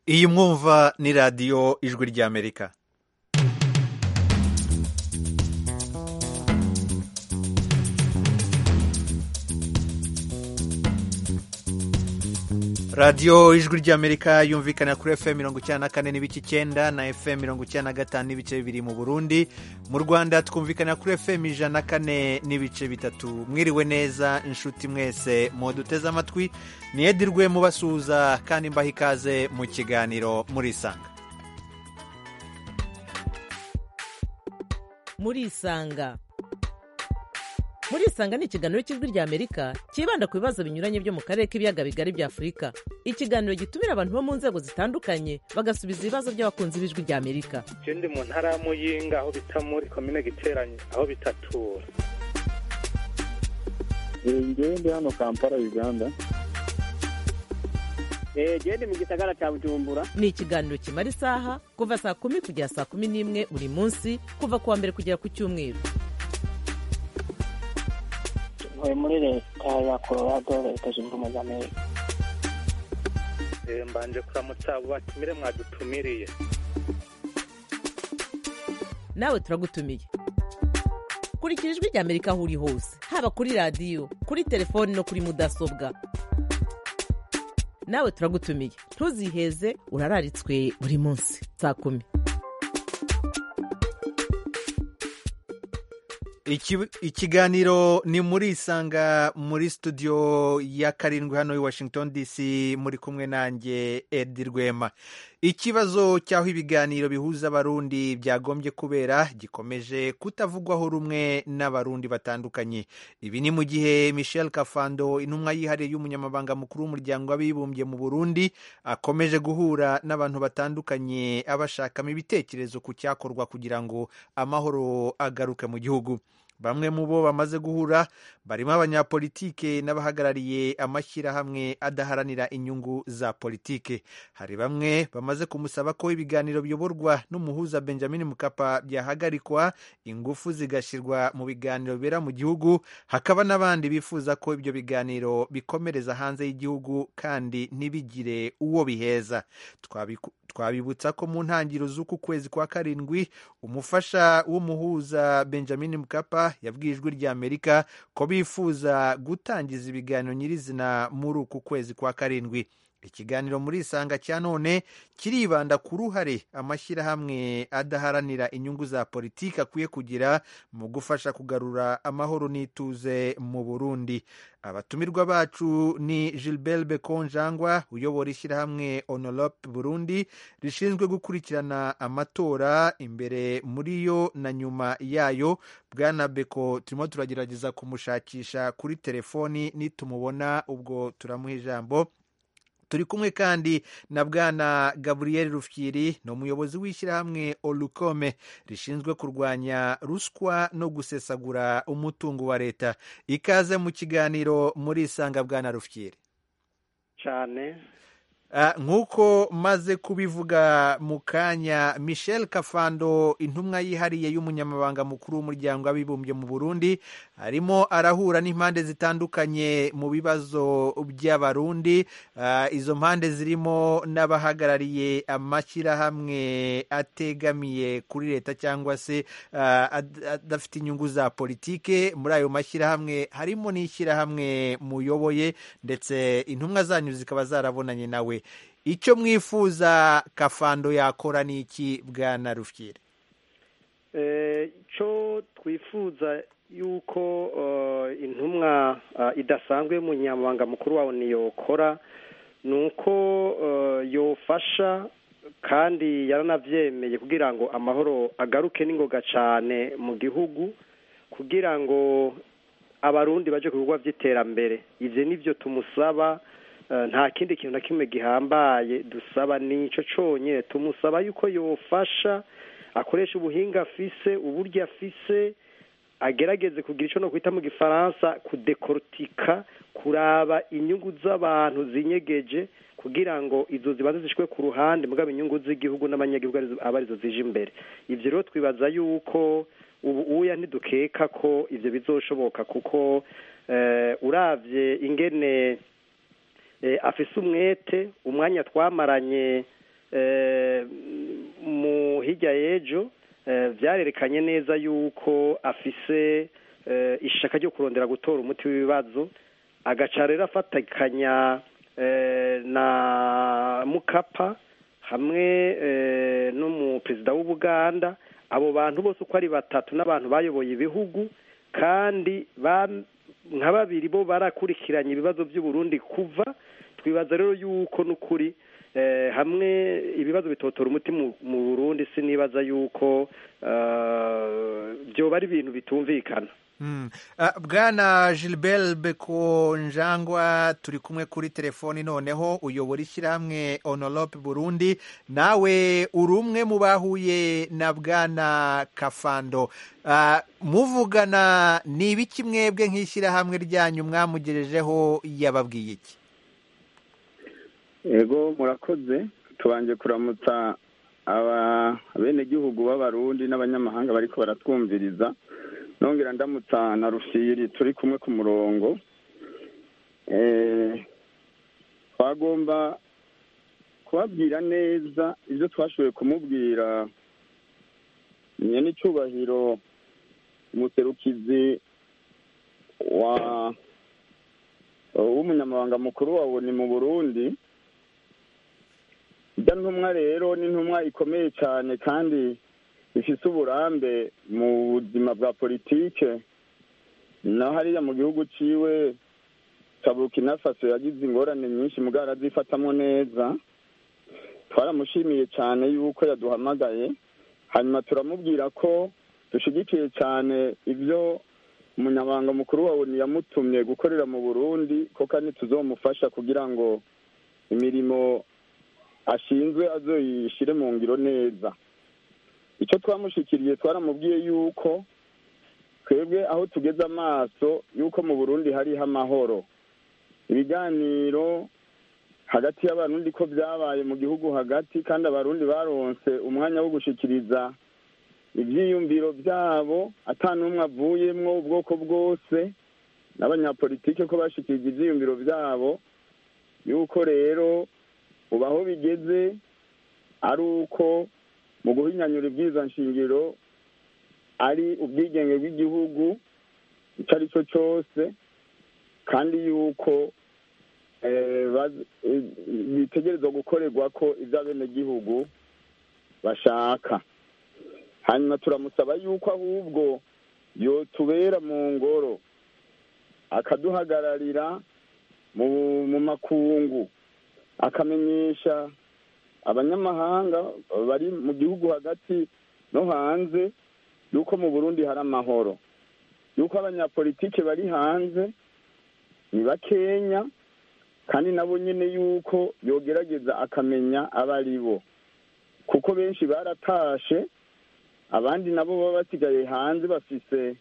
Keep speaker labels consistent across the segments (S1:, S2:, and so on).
S1: iyi mwumva ni radiyo ijwi ry'amerika radiyo ijwi ry'amerika yumvikana kuri fm mirongo icyenda na kane n'ibice icyenda na fm mirongo icyenda na gatanu n'ibice bibiri mu burundi mu rwanda twumvikana kuri fm ijana na kane n'ibice bitatu mwiriwe neza inshuti mwese muduteze amatwi niyedirwe mubasuhuza kandi mbaha ikaze mu kiganiro murisanga
S2: murisanga murisanga ni ikiganiro cy'ijwi rya amerika cyibanda ku bibazo binyuranye byo mu karere k'ibiyaga bigari bya afurika ikiganiro gitumira abantu bo mu nzego zitandukanye bagasubiza ibibazo by'abakunzi b'ijwi rya amerika
S3: je ndi mu ntara ya muyinga aho bita muri komine giteranye aho bitatura
S4: ngewe ndi hano kampala uganda
S5: genda mu gisagara cya bujumbura
S2: ni ikiganiro kimara isaha kuva saa kumi kugera saa kumi n'imwe buri munsi kuva ku wa mbere kugera ku cyumweru
S5: ntuye muri leta ya colorado leta zunze ubumwe za amerika
S3: Eh, mbanje kuramutsa abo batumire mwadutumiriye
S2: nawe turagutumiye kurikira ijwi rya amerika aho uri hose haba kuri radiyo kuri telefoni no kuri mudasobwa nawe turagutumiye ntuziheze urararitswe buri munsi saa kumi
S1: Iki- ikiganiro ni muri isanga muri studio ya karindwi hano i washington dc muri kumwe nanjye edi rwema ikibazo cy'aho ibiganiro bihuza abarundi byagombye kubera gikomeje kutavugwaho rumwe n'abarundi batandukanye ibi ni mu gihe michel kafando intumwa yihariye y'umunyamabanga mukuru w'umuryango w'abibumbye mu burundi akomeje guhura n'abantu batandukanye abashakamo ibitekerezo ku cyakorwa kugira ngo amahoro agaruke mu gihugu bamwe mu bo bamaze guhura barimo abanyapolitike n'abahagarariye amashyirahamwe adaharanira inyungu za politike hari bamwe bamaze kumusaba ko ibiganiro biyoborwa n'umuhuza benjamin mukapa byahagarikwa ingufu zigashyirwa mu biganiro bibera mu gihugu hakaba n'abandi bifuza ko ibyo biganiro bikomereza hanze y'igihugu kandi ntibigire uwo biheza Twabiku- twabibutsa ko mu ntangiriro z'uku kwezi kwa karindwi umufasha w'umuhuza benjamin mukapa yabwiye ijwi rya amerika ko bifuza gutangiza ibiganiro nyirizina muri uku kwezi kwa karindwi ikiganiro muri isanga cya none kiribanda ku ruhare amashyirahamwe adaharanira inyungu za politiki akwiye kugira mu gufasha kugarura amahoro n'ituze mu burundi abatumirwa bacu ni gilbert bekonjangwa uyobora ishyirahamwe onolope burundi rishinzwe gukurikirana amatora imbere muri yo na nyuma yayo bwana beko turimo turagerageza kumushakisha kuri telefoni nitumubona ubwo turamuha ijambo turi kumwe kandi na bwana gaburiyeri rufyiri ni umuyobozi w'ishyirahamwe olukome rishinzwe kurwanya ruswa no gusesagura umutungo wa leta ikaze mu kiganiro muri isanga bwana rufyiri
S3: cane
S1: Ah, nk'uko maze kubivuga mu kanya michel kafando intumwa yihariye y'umunyamabanga mukuru w'umuryango w'abibumbye mu burundi arimo arahura n'impande zitandukanye mu bibazo by'abarundi Ah, izo mpande zirimo n'abahagarariye amashyirahamwe ategamiye kuri leta cyangwa se ah, ad- adafite inyungu za politike muri ayo mashyirahamwe harimo n'ishyirahamwe muyoboye ndetse intumwa zanyu zikaba zarabonanye nawe icyo mwifuza kafando yakora ni iki bwana rufyiri
S3: Eh, ico twifuza yuko eh, intumwa eh, idasanzwe y'umunyamabanga mukuru wawe niyokora ni uko eh, yofasha kandi yaranavyemeye kugira ngo amahoro agaruke n'ingoga cane mu gihugu kugira ngo abarundi baje ku bikorwa vy'iterambere ivyo nivyo tumusaba eh, nta kindi kintu na kimwe gihambaye dusaba nico conyene tumusaba yuko yofasha akoresha ubuhinga afise uburyo afise agerageze kugira ico no kwita mu gifaransa kudekortika kuraba inyungu z'abantu zinyegeje kugira ngo izo zibanze zishwe ku ruhande mugabo inyungu z'igihugu n'abanyagihugu arizo- aba arizo zije imbere ivyo rero twibaza yuko ubu uya ntidukeka ko ivyo bizoshoboka kuko eh, uravye ingene eh, afise umwete umwanya twamaranye eh, mu hirya y'ejo eh, vyarerekanye neza yuko afise eh, ishaka ryo kurondera gutora umuti w'ibibazo agaca rero afatikanya eh, na mukapa hamwe eh, n'umuperezida w'ubuganda abo bantu bose uko ari batatu n'abantu bayoboye ibihugu kandi ba- nka babiri bo barakurikiranye ibibazo by'uburundi kuva twibaza rero yuko n'ukuri eh, hamwe ibibazo bitotora umuti mu mu burundi sinibaza yuko eh, byoba ari ibintu bitumvikana
S1: Mm. Ah, bwana gilbert beko njangwa turi kumwe kuri telefoni noneho uyobora ishyirahamwe onolope burundi nawe uri umwe mu bahuye na bwana kafando Ah, muvugana ni ibiki mwebwe nk'ishyirahamwe ryanyu mwamugejejeho yababwiye iki
S4: ego murakoze tubanje kuramutsa aba abenegihugu b'abarundi n'abanyamahanga bariko baratwumviriza nongera ndamutsa na rufiri turi kumwe ku murongo Eh, twagomba kubabwira neza ibyo twashoboye kumubwira nyene icubahiro umuserukizi wa w'umunyamabanga mukuru wa ONU mu Burundi ijya ntumwa rero ni intumwa ikomeye cyane kandi ifise uburambe mu buzima bwa politike naho hariya mu gihugu ciwe ca Burkina Faso yagize ingorane nyinshi mugabo arazifatamwo neza twaramushimiye cyane yuko yaduhamagaye hanyuma turamubwira ko dushigikiye cyane ibyo umunyamabanga mukuru wa ONU yamutumye gukorera mu Burundi ko kandi tuzomufasha kugira ngo imirimo ashinzwe azoyishire mu ngiro neza icyo twamushikiriye twaramubwiye yuko twebwe aho tugeze amaso yuko mu burundi hariho amahoro ibiganiro hagati y'abarundi ko byabaye mu gihugu hagati kandi abarundi baronse umwanya wo gushikiriza ivyiyumviro byabo ata n'umwe avuyemwo ubwoko bwose n'abanyapolitike ko bashikirije ivyiyumviro byabo yuko rero ubu aho bigeze ari uko mu guhinyanyura ibwirizwa nshingiro ari ubwigenge bw'igihugu icyo ari cyo cyose kandi yuko eh, baz- eh, bitegerezwa gukorerwa ko ibyo abenegihugu bashaka hanyuma turamusaba yuko ahubwo yotubera mu ngoro akaduhagararira mu mu makungu akamenyesha abanyamahanga bari mu gihugu hagati no hanze yuko mu burundi hari amahoro yuko abanyapolitike bari hanze ni bakenya kandi nabo nyine yuko yogerageza akamenya abo ari bo kuko benshi baratashe abandi nabo baba basigaye hanze bafise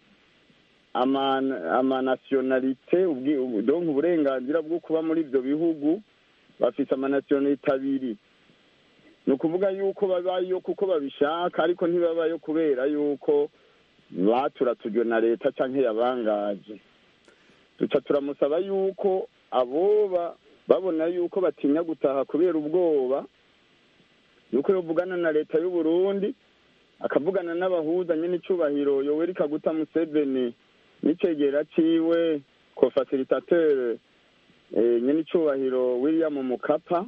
S4: ama- amanasiyonalite ubwi- ubu- donc uburenganzira bwo kuba muri ibyo bihugu bafise amanasiyonalite abiri ni ukuvuga yuko babayo kuko babishaka ariko ntibabayo kubera yuko baturatujwe na leta canke yabangaje duca turamusaba yuko aboba babona yuko batinya gutaha kubera ubwoba yuko yovugana na leta y'u Burundi akavugana n'abahuza nyene icubahiro yoweri kaguta museveni n'icegera ciwe ko facilitateur eh, nyene icubahiro william mukapa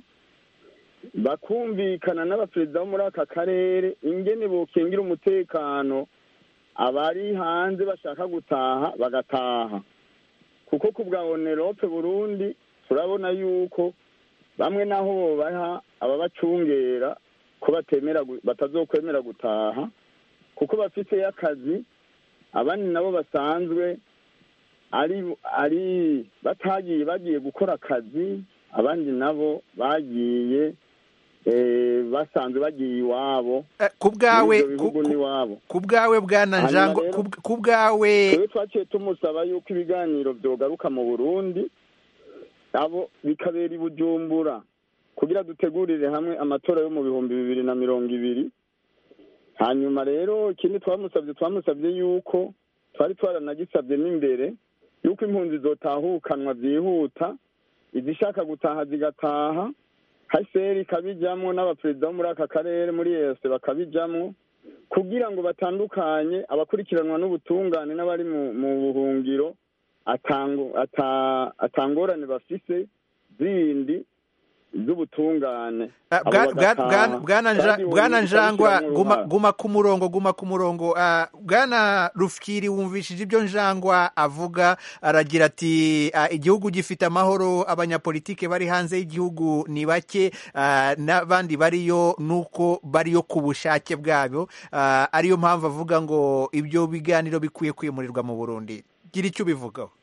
S4: bakumvikana n'abaperezida bo muri aka karere ingene bokingira umutekano abari hanze bashaka gutaha bagataha kuko ku bwa onerope burundi turabona yuko bamwe naho bobaha ababacungera ko batemera gu- batazokwemera gutaha kuko bafiteyo akazi abandi nabo basanzwe ari ari batagiye bagiye gukora akazi abandi nabo bagiye eh, basanzwe bagiye iwabo
S1: Eh, ku bwawe
S4: muri ibyo
S1: ku-
S4: bihugu
S1: ku-
S4: n'iwabo
S1: ku bwawe bwana
S4: Hanyuma
S1: njangwa
S4: rero-
S1: ku- ku bwawe
S4: twebwe twaciye tumusaba yuko ibiganiro byogaruka mu burundi abo bikabera i bujumbura kugira dutegurire hamwe amatora yo mu bihumbi bibiri na mirongo ibiri hanyuma rero ikindi twamusabye twamusabye yuko twari twaranagisabye n'imbere yuko impunzi zotahukanwa byihuta izishaka gutaha zigataha haseri ikabijamwo n'abaperezida bo muri aka karere muri yose bakabijamwo kugira ngo batandukanye abakurikiranwa n'ubutungane n'abari mu mu buhungiro atango- ata- atangorane bafise zindi z'ubutungane
S1: Ah,
S4: Abo
S1: bwa- bwa-
S4: bagataha.
S1: bwana- bwana Nja-
S4: Kandi
S1: bwana
S4: uwo
S1: njangwa
S4: ntibikabishiramwo
S1: guma
S4: uruhara.
S1: guma ku murongo guma ku murongo Ah, bwana rufyiri wumvishije ibyo njangwa avuga aragira ati ah, igihugu gifite amahoro abanyapolitike bari hanze y'igihugu ni bake ah, n'abandi bariyo nuko bariyo ku bushake bwabo Ah, ariyo mpamvu avuga ngo ibyo biganiro bikwiye kwimurirwa mu burundi gira icyo ubivugaho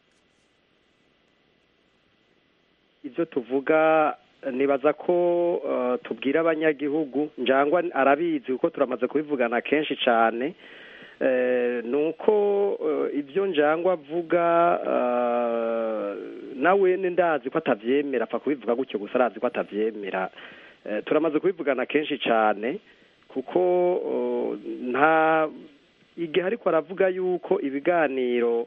S3: ibyo tuvuga nibaza ko eh, tubwira abanyagihugu njangwa arabizi kuko turamaze kubivugana kenshi cyane Eh, ni uko eh, ibyo njangwa avuga eh, nawe ni ndazi ko atabyemera apfa kubivuga gutyo gusa arazi ko atabyemera Eh, turamaze kubivugana kenshi cyane kuko eh, nta igihe ariko aravuga yuko ibiganiro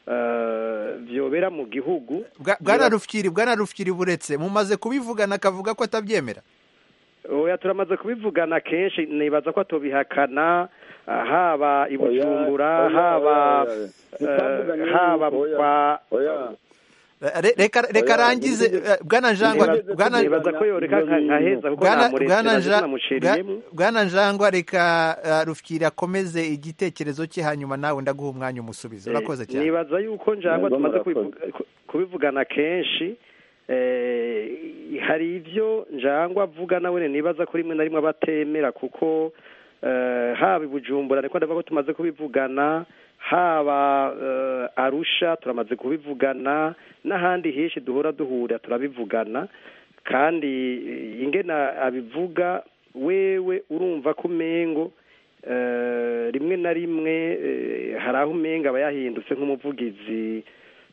S3: eh, byobera mu gihugu
S1: Bwa- bwana rufyiri bwana rufyiri buretse mumaze kubivugana akavuga ko atabyemera
S3: oya turamaze kubivugana kenshi nibaza ko atobihakana ah, haba i bujumbura
S4: Oya,
S3: haba
S4: oya, oya.
S3: eh,
S4: Ntitwavuganye
S3: haba
S4: yuko, oya.
S3: kwa
S4: oya
S1: Re- reka reka
S4: Oya,
S1: arangize
S4: nigeze-
S1: eh, bwana njangwa
S4: nigeze
S1: bwana
S4: kubwira-
S3: nibaza ko yoreka nka- nkaheza kuko
S1: bwana
S3: namuretse
S1: bwana
S3: naje
S1: Nja-
S3: sinamuciriyemo
S1: bwa- bwana njangwa reka uh, rufyiri akomeze igitekerezo cye hanyuma nawe ndaguha umwanya umusubizo urakoze cyane
S3: nibaza yuko njangwa
S4: Yego,
S3: tumaze
S4: murakoze.
S3: kubivuga- ku- kubivugana kenshi eh, hari ibyo njangwa avuga nawe nibaza ko rimwe na rimwe aba atemera kuko eh, haba i bujumbura niko ndavuga ko tumaze kubivugana haba eh, arusha turamaze kubivugana n'ahandi henshi duhora duhura turabivugana kandi eh, ingena abivuga wewe urumva ko umengo eh, rimwe na rimwe eh, hari aho umenga aba yahindutse nk'umuvugizi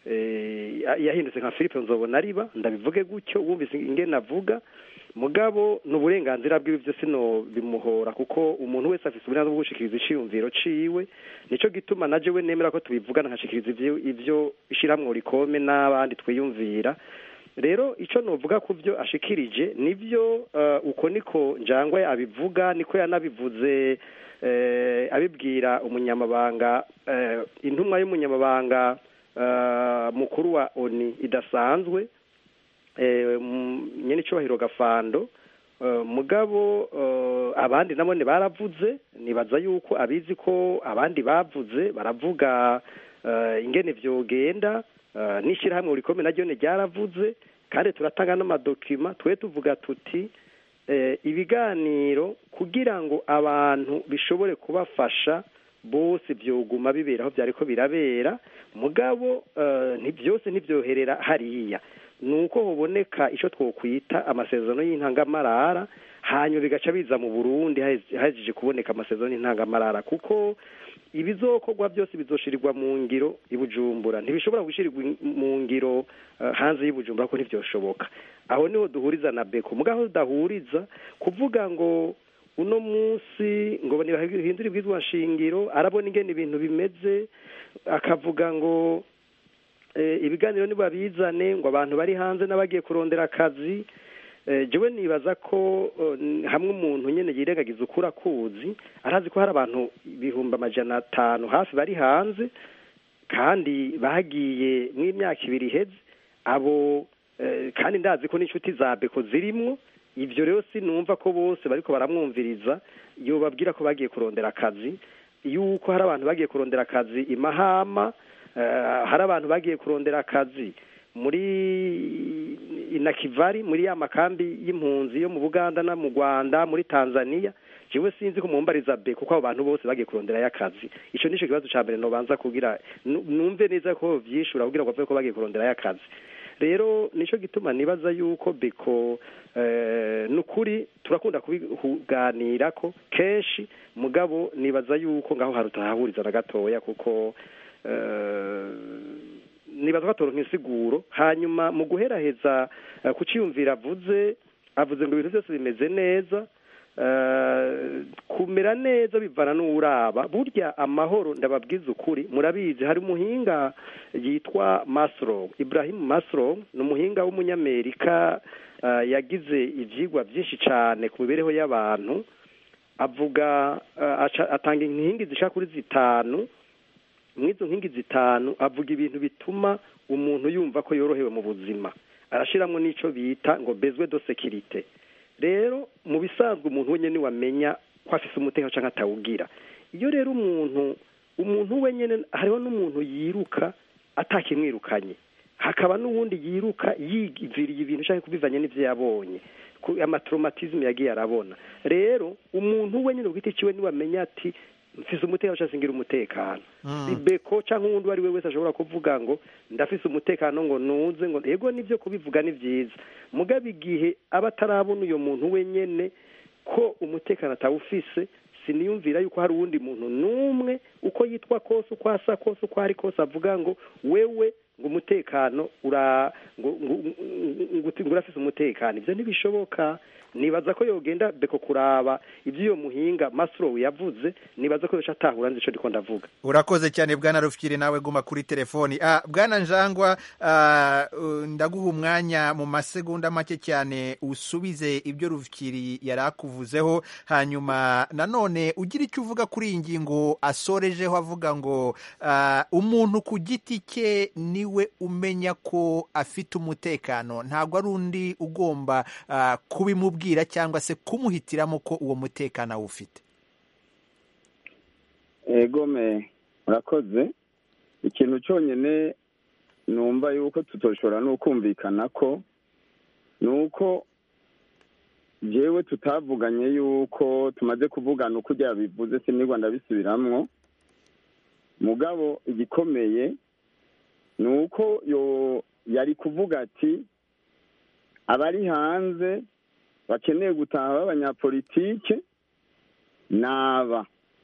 S3: eh, yahindutse nka philippe nzobona ariba ndabivuge gutyo wumvise ingene avuga mugabo ni uburenganzira bwiwe byose no bimuhora kuko umuntu wese afite uburenganzira bwo gushikiriza iciyumviro ciwe nico gituma naje we nemera ko tubivugana nkashikiriza ivyo ivyo ishiramwo rikome n'abandi twiyumvira rero icyo novuga ku byo ashikirije nibyo eh, uko niko njangwe abivuga niko yanabivuze eh, abibwira umunyamabanga eh, intumwa y'umunyamabanga eh, mukuru wa oni idasanzwe eh, m- nyene icubahiro gafando eh, mugabo eh, abandi nabone baravuze nibaza yuko abizi ko abandi bavuze baravuga eh, ingene vyogenda eh, n'ishirahamwe urikome naryo ne ryaravuze kandi turatanga n'amadokima twe tuvuga tuti eh, ibiganiro kugira ngo abantu bishobore kubafasha bose byoguma bibera aho byariko birabera mugabo eh, nti- byose ntibyoherera hariya nuko hoboneka ico twokwita amasezerano y'intangamarara hanyuma bigaca biza mu Burundi haheze- hahejeje kuboneka amasezerano y'intangamarara kuko ibizokorwa byose bizoshirirwa mu ngiro i Bujumbura ntibishobora gushirirwa in- mu ngiro eh, hanze y'i Bujumbura ko ntivyoshoboka aho niho duhuriza na beko mugaho tudahuriza kuvuga ngo uno munsi ngo ntibahindure ibwizwa nshingiro arabona ingene ibintu bimeze akavuga ngo eh, ibiganiro nibabizane ngo abantu bari hanze n'abagiye kurondera akazi eh, jewe nibaza ko eh, hamwe umuntu nyene yirengagiza ukura kuzi arazi ko hari abantu ibihumbi amajana atanu hafi bari hanze kandi bagiye mw'imyaka ibiri iheze abo eh, kandi ndazi ko n'inshuti za beko zirimwo ivyo rero sinumva ko bose bariko baramwumviriza yobabwira ko bagiye kurondera akazi yuko hari abantu bagiye kurondera akazi i mahama eh, hari abantu bagiye kurondera akazi muri inakivari muri ya makambi y'impunzi yo mu buganda no mu rwanda muri tanzania jewe sinzi ko mumbariza be kuko abo bantu bose bagiye kurondera y'akazi ico nico kibazo ca mbere nobanza kugira nu- numve neza ko vyishura kugira ngo bavuge ko bagiye kurondera y'akazi rero nico gituma nibaza yuko beko eh, nukuri turakunda kubiganira ko kenshi mugabo nibaza yuko ngaho hari utahahuriza na gatoya kuko eh, nibaza ko atoronka insiguro hanyuma mu guheraheza eh, ku ciyumvira avuze avuze ngo ibintu byose bimeze neza eh, kumera neza bivana n'uraba burya amahoro ndababwiza ukuri murabizi hari umuhinga yitwa Maslow Ibrahim Maslow ni umuhinga w'umunyamerika ah, yagize ivyigwa byinshi cyane ku mibereho y'abantu avuga ah, aca- atanga inkingi zishaka kuri zitanu muri izo nkingi zitanu avuga ibintu bituma umuntu yumva ko yorohewe mu buzima arashyiramo n'icyo bita ngo bezwe do sekirite rero mu bisanzwe umuntu wenyine wamenya ko afise umutekano cyangwa atawugira iyo rero umuntu umuntu wenyine hariho n'umuntu yiruka atakimwirukanye hakaba n'uwundi yiruka yiviriye ibintu cyangwa kubivanye n'ibyo yabonye ku amatraumatisme yagiye arabona rero umuntu wenyine ku giti ciwe niwamenya ati mfise umutekano cyangwa singira umutekano ibeko cyangwa uwundi uwo ari we wese ashobora kuvuga ngo ndafise umutekano ngo nuze ngo yego nibyo kubivuga ni byiza mugabo igihe aba atarabona uyo muntu wenyene ko umutekano atawufise siniyumvira yuko hari uwundi muntu n'umwe uko yitwa kose uko asa kose uko ari kose avuga ngo wewe ngo umutekano ura ngo ngo- ngo ngo urafise umutekano ibyo ntibishoboka nibaza ko yogenda beko kuraba iby'iyo muhinga maslow yavuze nibaza ko yoca atahura nzi ico ndiko ndavuga
S1: urakoze cyane bwana rufyiri nawe guma kuri telefoni ah, bwana njangwa ah, uh, ndaguha umwanya mu masegonda make cyane usubize ibyo rufyiri yari akuvuzeho hanyuma nanone ugira icyo uvuga kuri iyi ngingo asorejeho avuga ngo ah, umuntu ku giti cye niwe umenya ko afite umutekano ntabwo ari undi ugomba ah, kubimubwira cyangwa se kumuhitiramo ko uwo mutekano awufite
S4: egome murakoze ikintu cyonyine numva yuko tutoshobora no kumvikana ko ni uko jewe tutavuganye yuko tumaze kuvugana uko ujya bivuze sinigwa ndabisubiramwo mugabo igikomeye ni uko yo yari kuvuga ati abari hanze bakeneye gutaha b'abanyapolitike naba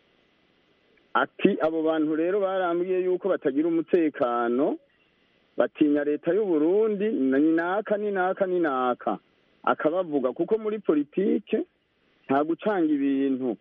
S4: ati abo bantu rero barambwiye yuko batagira umutekano batinya leta y'u Burundi ni naka ni naka ni naka akabavuga kuko muri politike nta gucanga ibintu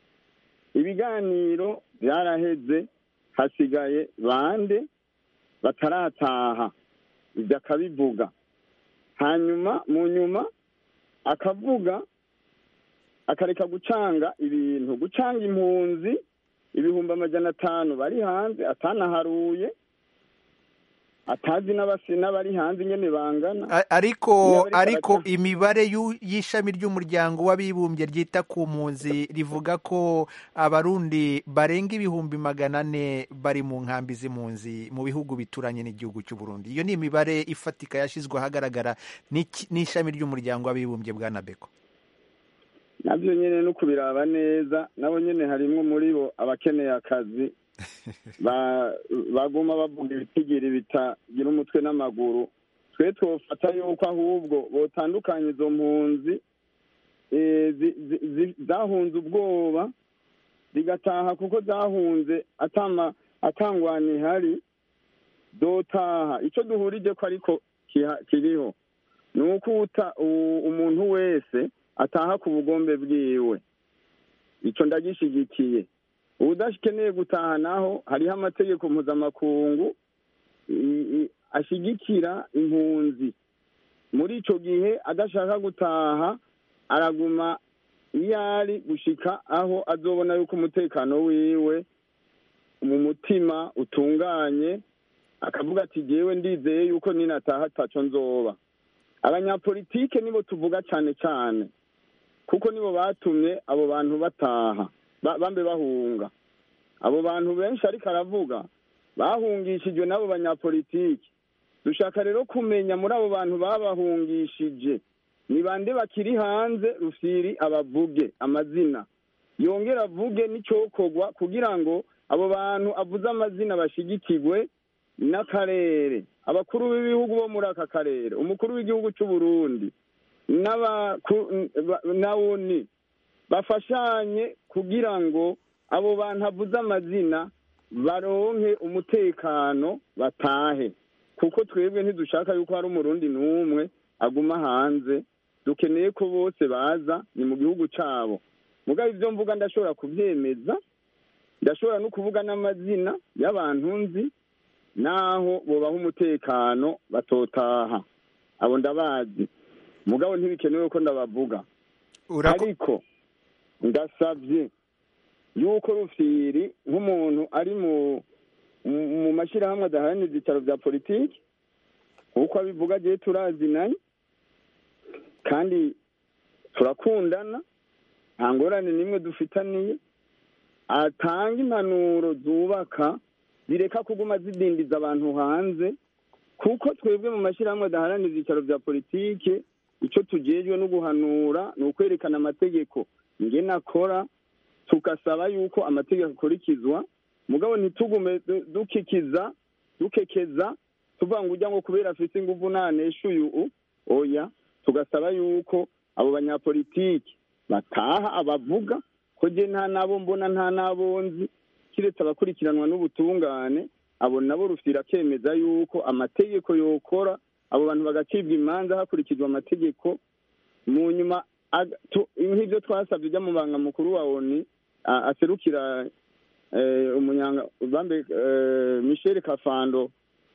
S4: ibiganiro byaraheze hasigaye bande batarataha ibyo akabivuga hanyuma mu nyuma akavuga akareka gucanga ibintu gucanga impunzi ibihumbi amajana atanu bari hanze atanaharuye atazi n'abasi n'abari hanze nyene bangana
S1: A- ariko
S4: Iyo bariko
S1: ariko
S4: baraca-
S1: imibare y'u- y'ishami ry'umuryango w'abibumbye ryita ku mpunzi rivuga ko abarundi barenga ibihumbi magana ane bari mu nkambi z'impunzi mu bihugu bituranye n'igihugu cy'u Burundi iyo ni imibare ifatika yashyizwe ahagaragara n'iki- n'ishami ry'umuryango w'abibumbye bwa nabeko
S4: navyo nyene no kubiraba neza nabo nyene harimwo muri bo abakeneye akazi ba- baguma bavuga ibitigiri bitagira umutwe n'amaguru twe twofata yuko ahubwo botandukanya izo mpunzi eh, zi- zi- zi- zahunze ubwoba zigataha kuko zahunze atama atangwana ihari dotaha ico duhurije ko ariko kiha- kiriho ni uko uta- u- umuntu wese ataha ku bugombe bwiwe ico ndagishigikiye uwudakeneye gutaha naho hariho amategeko mpuzamakungu i- i- ashigikira impunzi muri ico gihe adashaka gutaha araguma iyo ari gushika aho azobona yuko umutekano wiwe mu mutima utunganye akavuga ati jewe ndizeye yuko ninataha ataco nzoba abanyapolitike nibo tuvuga cane cane kuko nibo batumye abo bantu bataha ba- bambe bahunga abo bantu benshi ariko aravuga bahungishijwe n'abo banyapolitiki dushaka rero kumenya muri abo bantu babahungishije ni bande bakiri hanze rufiri abavuge amazina yongera avuge n'icyokorwa kugira ngo abo bantu avuze amazina bashigikirwe n'akarere abakuru b'ibihugu bo muri aka karere umukuru w'igihugu cy'u Burundi n'abaku- ba- na oni bafashanye kugira ngo abo bantu avuze amazina baronke umutekano batahe kuko twebwe ntidushaka yuko hari umurundi n'umwe aguma hanze dukeneye ko bose baza ni mu gihugu cyabo mugabo ibyo mvuga ndashobora kubyemeza ndashobora no kuvuga n'amazina y'abantu nzi n'aho bubaha umutekano batotaha abo ndabazi mugabo ntibikenewe ko ndabavuga
S1: Urako-
S4: ariko ndasabye yuko rufiri nk'umuntu ari mu mu- mu mashyirahamwe adaharanira ibyicaro bya politiki nk'uko abivuga agiye turazinanye kandi turakundana nta ngorane n'imwe dufitaniye atanga impanuro zubaka zireka kuguma zidindiza abantu hanze kuko twebwe mu mashyirahamwe adaharanira ibyicaro bya politiki icyo tugejwe no guhanura ni ukwerekana amategeko ngena akora tugasaba yuko amategeko akurikizwa mugabo ntitugume du- dukikiza dukekeza tuvuga ngo ujya ngo kubera afite ingufu nanesha uyu u oya tugasaba yuko abo banyapolitiki bataha abavuga ko je nta nabo mbona nta nabo nzi kiretse abakurikiranwa n'ubutungane abo nabo rufira akemeza yuko amategeko yokora abo bantu bagacibwa imanza hakurikijwe amategeko mu nyuma aga- tu- nk'ibyo twasabye ujya mu banga mukuru wa oni a- aserukira eh, umunyanga bambe eh, michel kafando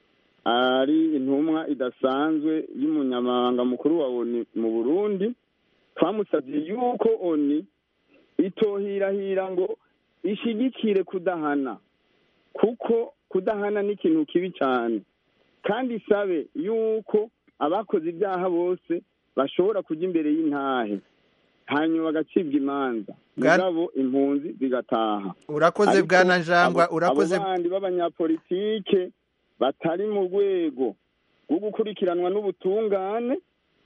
S4: ari intumwa idasanzwe y'umunyamabanga mukuru wa oni mu burundi twamusabye yuko oni itohirahira ngo ishigikire kudahana kuko kudahana ni ikintu kibi cyane kandi isabe yuko abakoze ibyaha bose bashobora kujya imbere y'intahe hanyuma bagacibwa imanza
S1: Bwana-
S4: mugabo impunzi zigataha
S1: urakoze
S4: Ariko
S1: bwana njangwa
S4: abo-
S1: urakoze
S4: abo bandi b'abanyapolitike batari mu rwego rwo gukurikiranwa n'ubutungane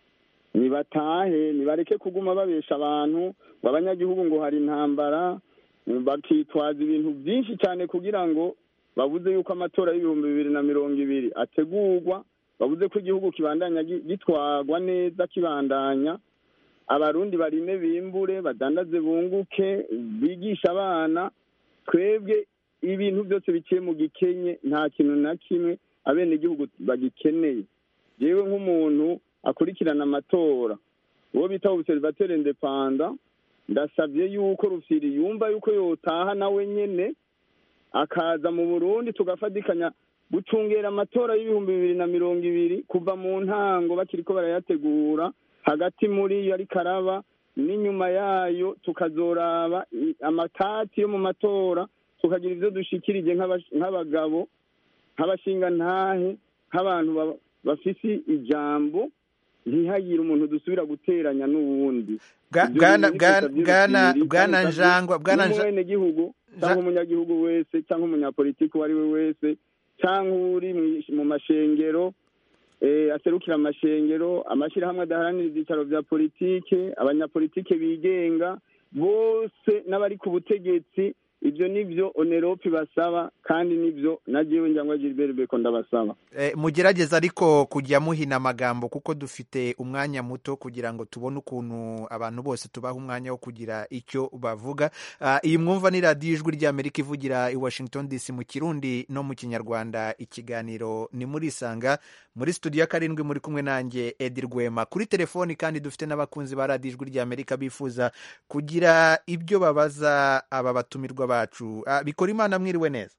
S4: nibatahe nibareke kuguma babesha abantu ngo abanyagihugu ngo hari intambara bakitwaza ibintu byinshi cyane kugira ngo babuze yuko amatora y'ibihumbi bibiri na mirongo ibiri ategurwa babuze ko igihugu kibandanya gi- gitwarwa neza kibandanya abarundi barime bimbure badandaze bunguke bigisha abana twebwe ibintu byose biciye mu gikenye nta kintu na kimwe abenegihugu bagikeneye jewe nk'umuntu akurikirana amatora uwo bita observateur independa ndasabye yuko rufiri yumva yuko yotaha nawe nyene akaza mu burundi tugafatikanya gucungera amatora y'ibihumbi bibiri na mirongo ibiri kuva mu ntango bakiriko barayategura hagati muri yo ariko araba n'inyuma yayo tukazoraba i- amatati yo mu matora tukagira ivyo dushikirije nk'abash- nk'abagabo nk'abashingantahe nk'abantu ba- bafise ijambo ntihagire umuntu dusubira guteranya n'uwundi
S1: Bwa-
S4: Ibyo
S1: bwana-
S4: bintu
S1: bwana-
S4: nibyo
S1: bwana-
S4: bibiri,
S1: bwana
S4: kandi
S1: Njangwa, bwana Nja-
S4: n'umwenegihugu cyangwa
S1: Ja-
S4: umunyagihugu wese cyangwa umunyapolitiki uwo ari we wese cyangwa uri mu- mu mashengero eh, aserukira amashengero amashyirahamwe adaharanira ibyicaro bya politike abanyapolitike bigenga bose n'abari ku butegetsi ibyo nibyo oneropi basaba kandi nibyo na jewe njyangwa gilbert beko ndabasaba
S1: Eh, mugerageze ariko kujya muhina amagambo kuko dufite umwanya muto kugira ngo tubone ukuntu abantu bose tubaha umwanya wo kugira icyo bavuga Ah, iyi mwumva ni radiyo ijwi ry'amerika ivugira i washington dc mu kirundi no mu kinyarwanda ikiganiro ni muri isanga muri studio ya karindwi muri kumwe nanjye edi rwema kuri telefoni kandi dufite n'abakunzi ba radiyo ijwi ry'amerika bifuza kugira ibyo babaza aba batumirwa bacu Ah, bikora imana mwiriwe neza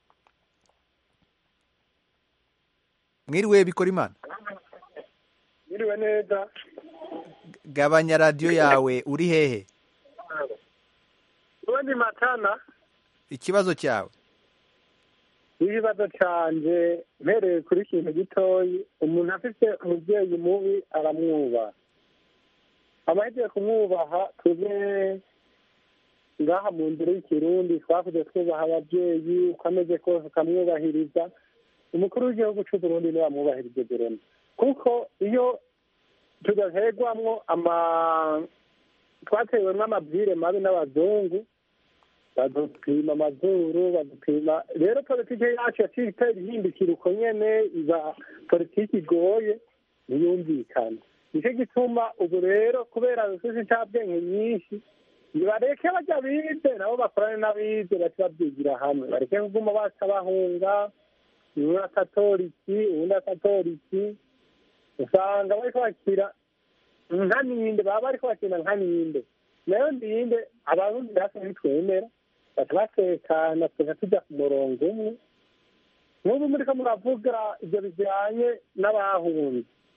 S1: mwiriwe bikora imana
S6: Mwiriwe neza
S1: gabanya radiyo yawe uri hehe
S6: ubundi matana
S1: ikibazo cyawe
S6: n'ikibazo canje mpereye kuri kintu gitoyi umuntu afite umubyeyi mubi aramwubaha amahejeje kumwubaha tube ngaha mu nzira y'ikirundi twakuze twubaha ababyeyi uko ameze kose ukamwubahiriza umukuru w'igihugu cy'u Burundi niwe amwubahirije Burundi kuko iyo tudaherwamwo ama twatewemwo amabwire mabi n'abazungu badupima amazuru badupima rero politiki yacu yaciye itera ihindukira uko nyene iba politiki igoye ntiyumvikana nicyo gituma ubu rero kubera dufise incabwenge nyinshi nibareke bajya bize nabo bakorane n'abize bace babyigira hamwe bareke kuguma baca bahunga umwe akatoriki uwundi akatoriki usanga bariko bakira nka ninde baba bariko bakina nka ninde nayo ndinde abarundi natwe ntitwemera baca batekana tugaca tuja ku murongo umwe nk'ubu muriko muravuga ivyo bijanye n'abahunze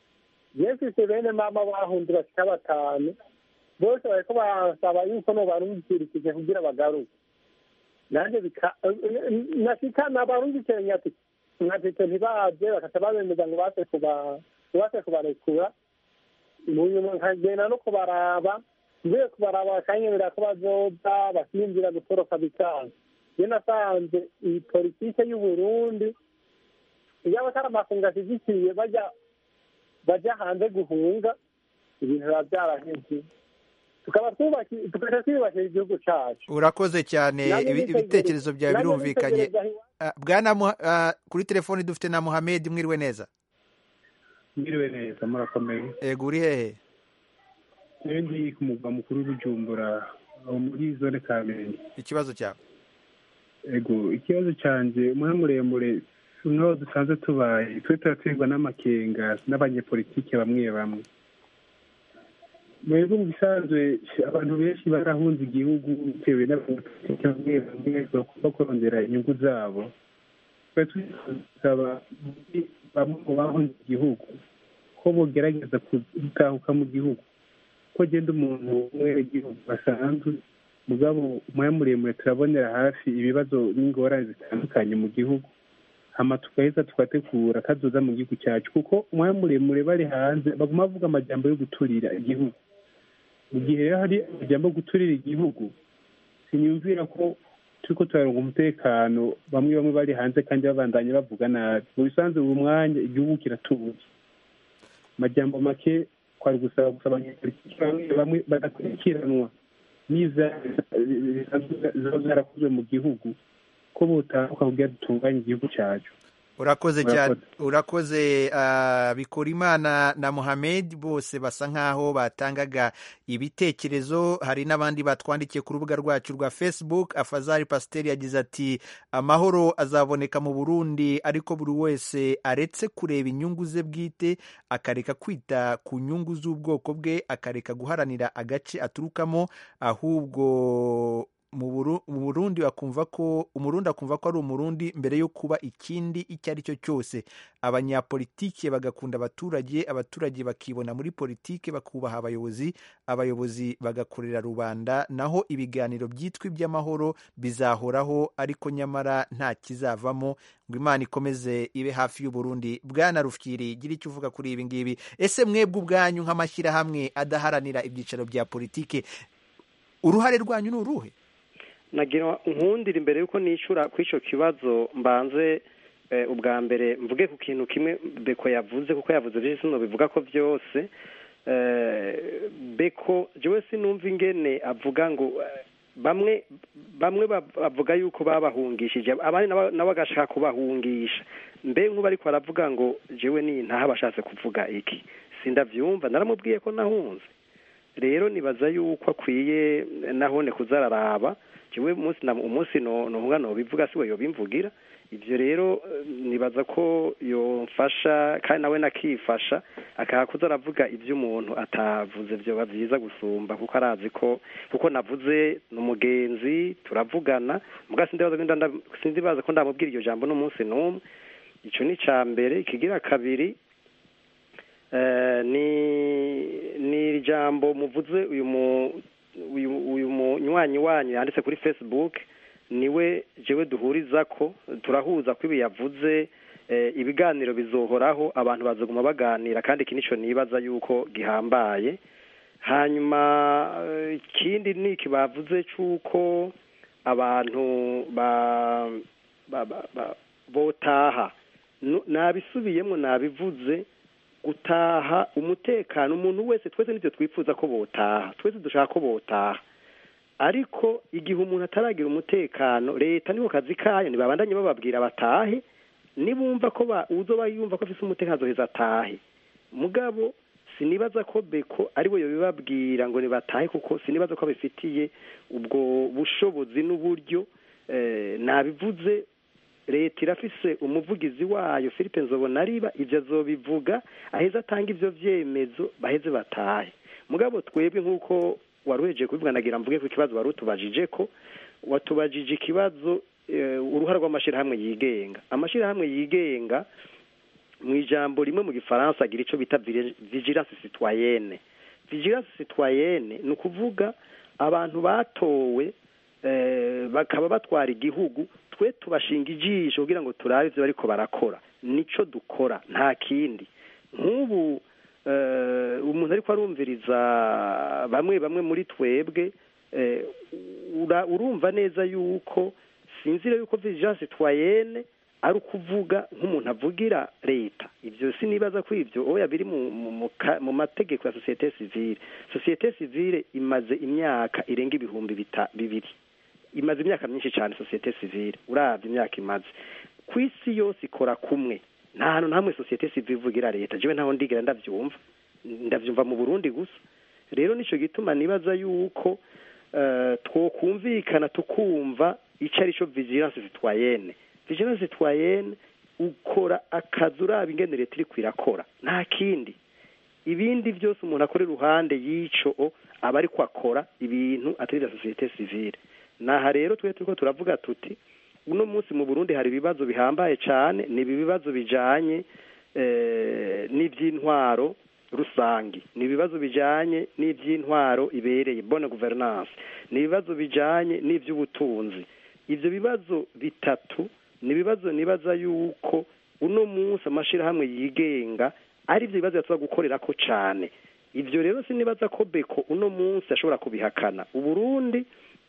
S6: yefise bene mama bahunze bashika batanu bose bariko basaba yuko nobarungikirikije kugira bagaruke nanje bika nashika nabarungikire nyati nkatite ntibaje bakaca babemeza ngo base kuba base kubarekura mu nyuma nkagenda no kubaraba mvuye kubaraba bakanyemera ko bazoza bakinjira gutoroka bikanga iyo nasanze iyi politike y'uburundi iyo abatari amakungu ashyigikiye bajya bajya hanze guhunga ibintu biba byaraheze tukaba twubaki- tugaca twiyubakira igihugu cacu
S1: urakoze cyane
S6: Nanjye
S1: ibi-
S6: nitegereza-
S1: ibitekerezo byawe
S6: nanjye
S1: birumvikanye
S6: nitegereza iwa-
S1: Ah, bwana Mu- ah, kuri telefoni dufite na muhamed mwiriwe neza
S7: mwiriwe neza murakomeye
S1: ego uri hehe
S7: rero ndi ku mugwa mukuru w'ubujumbura aho muri zone kamenge
S1: ikibazo cyawe
S7: ego ikibazo cyanjye umwe muremure nk'aho dusanzwe tubaye twe turaterwa n'amakenga n'abanyepolitike bamwe bamwe mwebwe mu bisanzwe abantu benshi barahunze igihugu bitewe n'abanyepolitike bamwe bamwe bagomba kurondera inyungu zabo twe tusaba bamwe mu bahunze igihugu ko bogerageza gutahuka mu gihugu ko genda umuntu w'umwenegihugu basanzwe mugabo umwanya muremure turabonera hafi ibibazo n'ingorane zitandukanye mu gihugu hama tugaheza tugategura kazoza mu gihugu cyacu kuko umwanya muremure bari hanze baguma bavuga amajambo yo guturira igihugu mu gihe rero hari amajambo yo guturira igihugu siniyumvira ko turiko turaronga umutekano bamwe bamwe bari hanze kandi babandanye bavuga nabi mu bisanzwe ubu mwanya igihugu kiratubuze amajambo make kwari gusaba gusa abanyepolitiki bamwe bamwe badakurikiranwa ziba zarakozwe mu gihugu ko butahuka kugira dutunganye igihugu cyacu
S1: urakoze cyane
S7: Murakoze.
S1: urakoze ah, bikorimana na muhamed bose basa nkaho batangaga ibitekerezo hari n'abandi batwandikiye ku rubuga rwacu rwa facebook afazari pasiteri yagize ati amahoro azaboneka mu burundi ariko buri wese aretse kureba inyungu ze bwite akareka kwita ku nyungu z'ubwoko bwe akareka guharanira agace aturukamo ahubwo mu Buru- mu burundi bakumva ko umurundi akumva ko ari umurundi mbere yo kuba ikindi icyo ari cyo cyose abanyapolitike bagakunda abaturage abaturage bakibona muri politike bakubaha abayobozi abayobozi bagakorera rubanda naho ibiganiro byitwa iby'amahoro bizahoraho ariko nyamara nta kizavamo ngo imana ikomeze ibe hafi y'uburundi bwana rufyiri gira icyo uvuga kuri ibi ngibi ese mwebwe ubwanyu nk'amashyirahamwe adaharanira ibyicaro bya politike uruhare rwanyu ni uruhe
S3: nagira nkundira imbere y'uko nishyura kuri icyo kibazo mbanze eh, ubwa mbere mvuge ku kintu kimwe beko yavuze kuko yavuze byinshi sino bivuga ko byose eh, beko jewe sinumva ingene avuga ngo eh, bamwe bamwe bav- bavuga yuko babahungishije abandi nabo nabo bagashaka kubahungisha mbe nk'ubu ariko baravuga ngo jewe ni ntaho bashatse kuvuga iki sindavyumva naramubwiye ko nahunze rero nibaza yuko akwiye nahone kuzararaba jewe umunsi na umunsi no novuga no bivuga siwe yobimvugira ivyo rero eh, nibaza ko yomfasha kandi nawe nakifasha akaha kuza aravuga ivyo umuntu atavuze vyoba vyiza gusumba kuko arazi ko kuko navuze ni umugenzi turavugana muga sindibaza ko nda- sindibaza ko ndamubwira iryo jambo n'umunsi n'umwe ico ni ca mbere ikigira kabiri Eh, ni ni ijambo muvuze uyu mu uyu uyu munywanyi wanyu yanditse kuri facebook niwe jewe duhuriza ko turahuza ko ibi yavuze eh, ibiganiro bizohoraho abantu bazoguma baganira kandi iki nico nibaza yuko gihambaye hanyuma eh, ikindi ni iki bavuze c'uko abantu ba ba, ba, ba botaha Nu- nabisubiyemo nabivuze gutaha umutekano umuntu wese twese nibyo twifuza ko botaha twese dushaka ko botaha ariko igihe umuntu ataragira umutekano leta niho kazi kayo ntibabandanye bababwira batahe nibumva ko ba- uzoba yumva ko afise umutekano azoheza atahe mugabo sinibaza ko beko ari we yobibabwira ngo nibatahe kuko sinibaza ko abifitiye ubwo bushobozi n'uburyo eh, nabivuze leta irafise umuvugizi wayo philippe nzobonariba ivyo azobivuga aheze atanga ivyo vyemezo baheze batahe mugabo twebwe nk'uko wari uhejeje kubivuga nagira mvuge ku kibazo wari utubajije ko watubajije ikibazo eh, uruhare rw'amashirahamwe yigenga amashirahamwe yigenga mu ijambo rimwe mu gifaransa agira icyo bita vire- vigilance citoyenne vigilance citoyenne ni ukuvuga abantu batowe eh, bakaba batwara igihugu twe tubashinga ijisho kugira ngo turabe ibyo bariko barakora nico dukora nta kindi nk'ubu eh, umuntu ariko arumviriza bamwe bamwe muri twebwe eh, ura- urumva neza yuko sinzira yuko vigilance citoyenne ari ukuvuga nk'umuntu avugira leta ibyo sinibaza ko ibyo oya biri mu, mu, mu, ka- mu mategeko ya societe civile societe civile imaze imyaka irenga ibihumbi bita- bibiri imaze imyaka myinshi cyane societe civile uravye imyaka imaze ku isi yose ikora kumwe nta hantu na hamwe societe civile ivugira leta jewe ntaho ndigera ndavyumva ndavyumva mu burundi gusa rero nico gituma nibaza yuko eh, twokumvikana tukumva ico ari co vigilance citoyenne vigilance citoyenne ukora akazi uraba ingene leta iriko irakora nta kindi ibindi byose umuntu akora iruhande y'ico o, aba ariko akora ibintu atari vya societe civile naha rero twe turiko turavuga tuti uno munsi mu burundi hari ibibazo bihambaye cane ni ibi bibazo bijanye eh, n'ivy'intwaro rusangi ni ibibazo bijanye n'ivy'intwaro ibereye bonne gouvernance ni ibibazo bijanye n'ivy'ubutunzi ivyo bibazo bitatu ni ibibazo nibaza yuko uno munsi amashirahamwe yigenga ari ivyo bibazo yatuba gukorerako cane ivyo rero sinibaza ko beko uno munsi ashobora kubihakana uburundi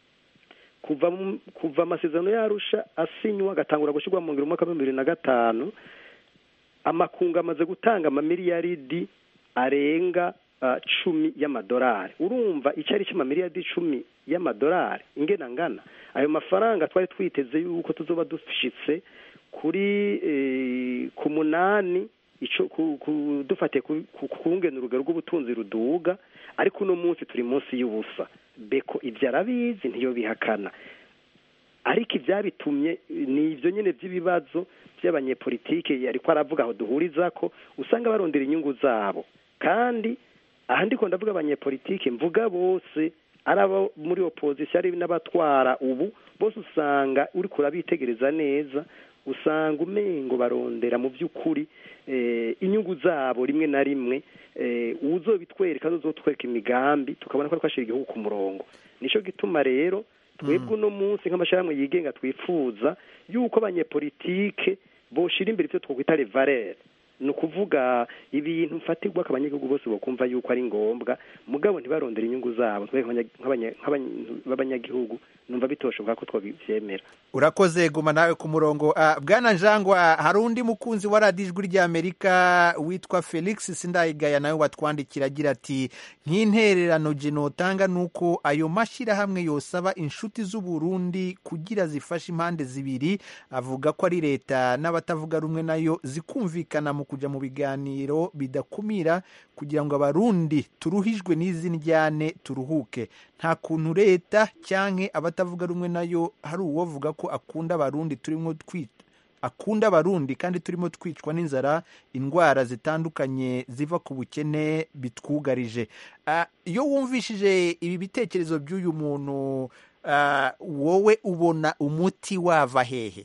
S3: kuva mu- kuva amasezerano yarusha asinywa agatangura gushyirwa mu ngiro mu mwaka w'ibihumbi bibiri na gatanu amakungu amaze gutanga amamiliyaridi arenga ah, cumi y'amadolari urumva icyo ari cyo amamiliyaridi icumi y'amadolari ingena ngana ayo mafaranga twari twiteze yuko tuzoba dushitse kuri eh, ku munani ico ku- ku- dufatiye ku- ku kungena urugero rw'ubutunzi ruduga ariko uno munsi turi munsi y'ubusa beko ibyo arabizi ntiyo bihakana ariko ibyabitumye ni ibyo nyine by'ibibazo by'abanyepolitike ariko aravuga aho duhuriza ko usanga barondera inyungu zabo kandi aha ndiko ndavuga abanyepolitike mvuga bose ari abo muri opozisiyo ari n'abatwara ubu bose usanga uri kurabitegereza neza usanga umengo barondera mu by'ukuri eh, inyungu zabo rimwe na rimwe eh, uzobitwereka uzotwereka imigambi tukabona ko ariko ashyira igihugu ku murongo nico gituma rero twebwe uno munsi nk'amashyirahamwe yigenga twifuza yuko abanyepolitike boshira imbere ivyo twokwita revalere ni ukuvuga ibintu mfatirwa ko abanyagihugu bose bokumva yuko ari ngombwa mugabo ntibarondere inyungu zabo twebwe nk'abanya- nk'abanya- b'abanyagihugu numva bitoshoboka ko twabivyemera
S1: urakoze guma nawe ku murongo Ah, bwana njangwa hari undi mukunzi wa radiyo ijwi ry'amerika witwa felix sindayigaya nawe watwandikira agira ati nk'intererano genotanga ni uko ayo mashyirahamwe yosaba inshuti z'uburundi kugira zifashe impande zibiri avuga ko ari leta n'abatavuga rumwe nayo zikumvikana mu kujya mu biganiro bidakumira kugira ngo abarundi turuhijwe n'izi njyane turuhuke nta kuntu leta cyangwa abatavuga rumwe nayo hari uwovuga ko akunda abarundi turimo twita akunda abarundi kandi turimo twicwa n'inzara indwara zitandukanye ziva ku bukene bitwugarije Ah, iyo wumvishije ibi bitekerezo by'uyu muntu ah, wowe ubona umuti wava hehe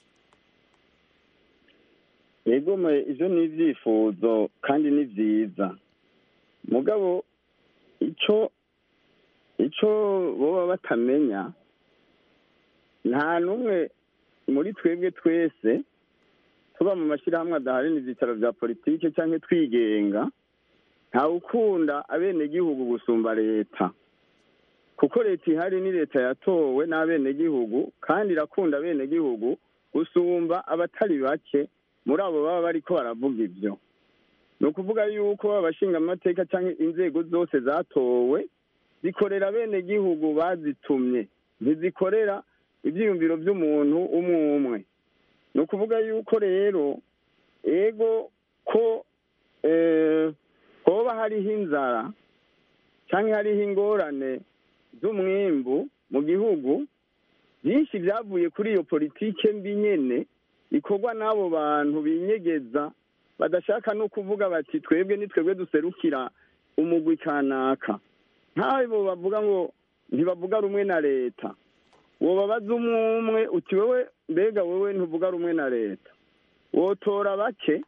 S4: yego mwe ivyo ni ivyifuzo kandi ni vyiza mugabo ico ico boba batamenya nta n'umwe muri twebwe twese tuba mu mashyirahamwe adaharanira ivyicaro vya politike canke twigenga ntawukunda abenegihugu gusumba leta kuko leta ihari ni leta yatowe n'abenegihugu kandi irakunda abenegihugu gusumba abatari bake muri abo baba bariko baravuga ivyo ni ukuvuga yuko abashinga amateka cyangwa inzego zose zatowe zikorera bene gihugu bazitumye ntizikorera ibyiyumviro by'umuntu umwe umwe ni ukuvuga yuko rero ego ko eh, hoba hariho inzara cyangwa hariho ingorane z'umwimbu mu gihugu byinshi byavuye kuri iyo politike mbi nyene ikorwa n'abo bantu binyegeza badashaka no kuvuga bati twebwe ni twebwe duserukira umugwi kanaka nk'abo bavuga ngo ntibavuga rumwe na leta wobabaza umwe umwe uti wewe mbega wewe ntuvuga rumwe na leta wotora bake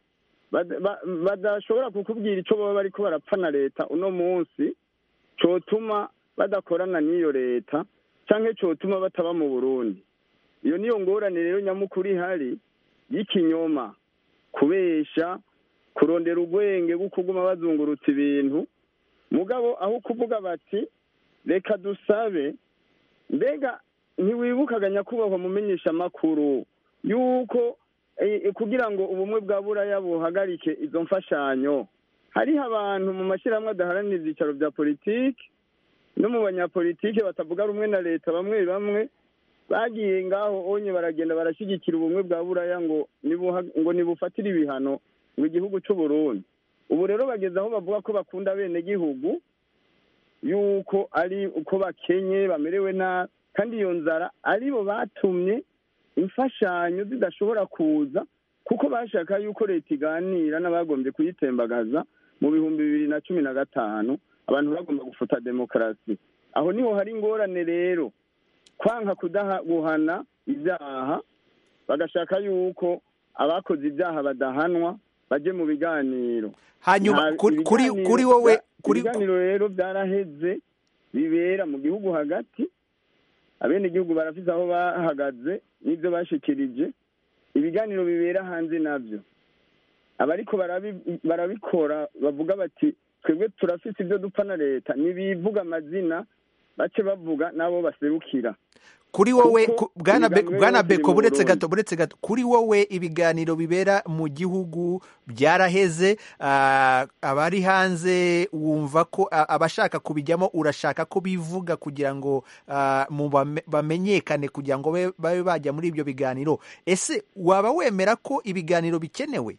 S4: bada- ba- badashobora kukubwira icyo baba bariko barapfa na leta uno munsi cotuma badakorana n'iyo leta canke cotuma bataba mu burundi iyo niyo ngorane rero nyamukuru ihari y'ikinyoma kubesha kurondera urwenge rwo kuguma bazungurutsa ibintu mugabo aho kuvuga bati reka dusabe mbega ntiwibukaga nyakubahwa mumenyesha amakuru yuko eh, kugira ngo ubumwe bwa buraya buhagarike izo mfashanyo hariho abantu mu mashyirahamwe adaharanira ibyicaro bya politiki no mu banyapolitike batavuga rumwe na leta bamwe bamwe bagiye ngaho onye baragenda barashyigikira ubumwe bwa buraya ngo nibuha- ngo nibufatire ibihano ngo igihugu cy'u Burundi ubu rero bageze aho bavuga ko bakunda bene gihugu yuko ari uko bakenye bamerewe nabi kandi iyo nzara aribo batumye imfashanyo zidashobora kuza kuko bashaka yuko leta iganira n'abagombye kuyitembagaza mu bihumbi bibiri na cumi na gatanu abantu bagomba gufuta demokarasi aho niho hari ingorane rero kwanka kudaha guhana ibyaha bagashaka yuko abakoze ibyaha badahanwa baje mu biganiro
S1: hanyuma
S4: Nta-
S1: kuri kuri
S4: ibiganiro
S1: kuri wowe
S4: bya-
S1: kuri
S4: ibiganiro rero byaraheze bibera mu gihugu hagati abenegihugu barafise aho bahagaze n'ibyo bashikirije ibiganiro bibera hanze nabyo abariko barabi- barabikora bavuga bati twebwe turafise ibyo dupfa na leta ntibivuga amazina bace bavuga n'abo baserukira
S1: kuri wowe
S4: kuko
S1: ku- bwana Be-
S4: ibiganiro
S1: bwana
S4: biba biri
S1: beko
S4: mu
S1: buretse
S4: Burundi.
S1: gato buretse gato kuri wowe ibiganiro bibera mu gihugu byaraheze ah, abari hanze wumva ko ah, abashaka kubijyamo urashaka ko bivuga kugira ngo ah, mu bame- bamenyekane kugira ngo babe babe bajya muri ibyo biganiro ese waba wemera ko ibiganiro bikenewe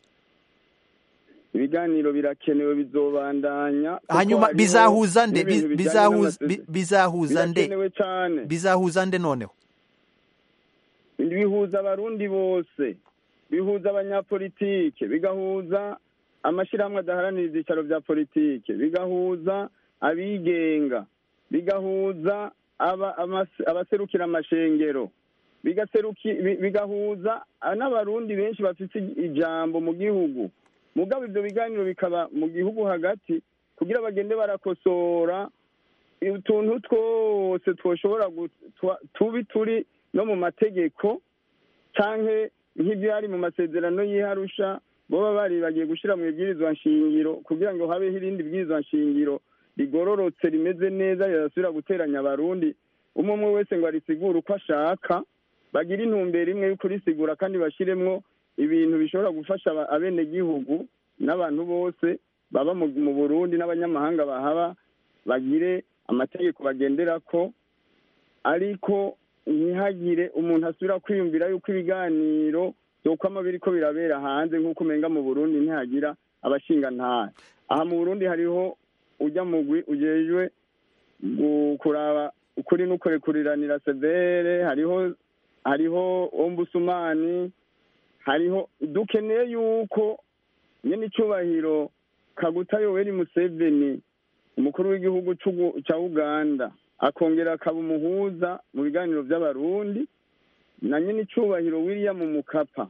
S4: ibiganiro birakenewe bizobandanya kuko
S1: hanyuma
S4: hariho
S1: bizahuza nde
S4: n'ibintu
S1: Biz-
S4: bijanye
S1: bizahuza
S4: n'amasezerano.
S1: bi- bizahuza nde
S4: birakenewe cane
S1: bizahuza nde noneho
S4: bihuza abarundi bose bihuza abanyapolitike bigahuza amashyirahamwe adaharanira ibyicaro bya politike bigahuza abigenga bigahuza aba- amas- abaserukira amashengero bigaseruki bi- bigahuza n'abarundi benshi bafite ijambo mu gihugu mugabo ibyo biganiro bikaba mu gihugu hagati kugira bagende barakosora utuntu twose twoshobora gu- twa- tubi turi no mu mategeko canke nk'ibyari mu masezerano y'iharusha boba bari bagiye gushyira mu ibwirizwa nshingiro kugira ngo habeho irindi bwirizwa nshingiro rigororotse rimeze neza rirasubira guteranya abarundi umwe umwe wese ngo arisigure uko ashaka bagire intumbero imwe yo kurisigura kandi bashyiremwo ibintu bishobora gufasha aba- abenegihugu n'abantu bose baba mu mu burundi n'abanyamahanga bahaba bagire amategeko bagenderako ariko ntihagire umuntu asubira kwiyumvira yuko ibiganiro byokwama biriko birabera hanze nk'uko umenga mu burundi ntihagira abashingantahe aha mu burundi hariho ujya mugwi ujejwe gu- kuraba ukuri n'ukurekuriranira severe hariho hariho ombusumani hariho dukeneye yuko nyene icubahiro kaguta yoweri museveni umukuru w'igihugu c'ugu- ca uganda akongera akaba umuhuza mu biganiro by'abarundi na nyine icubahiro william mukapa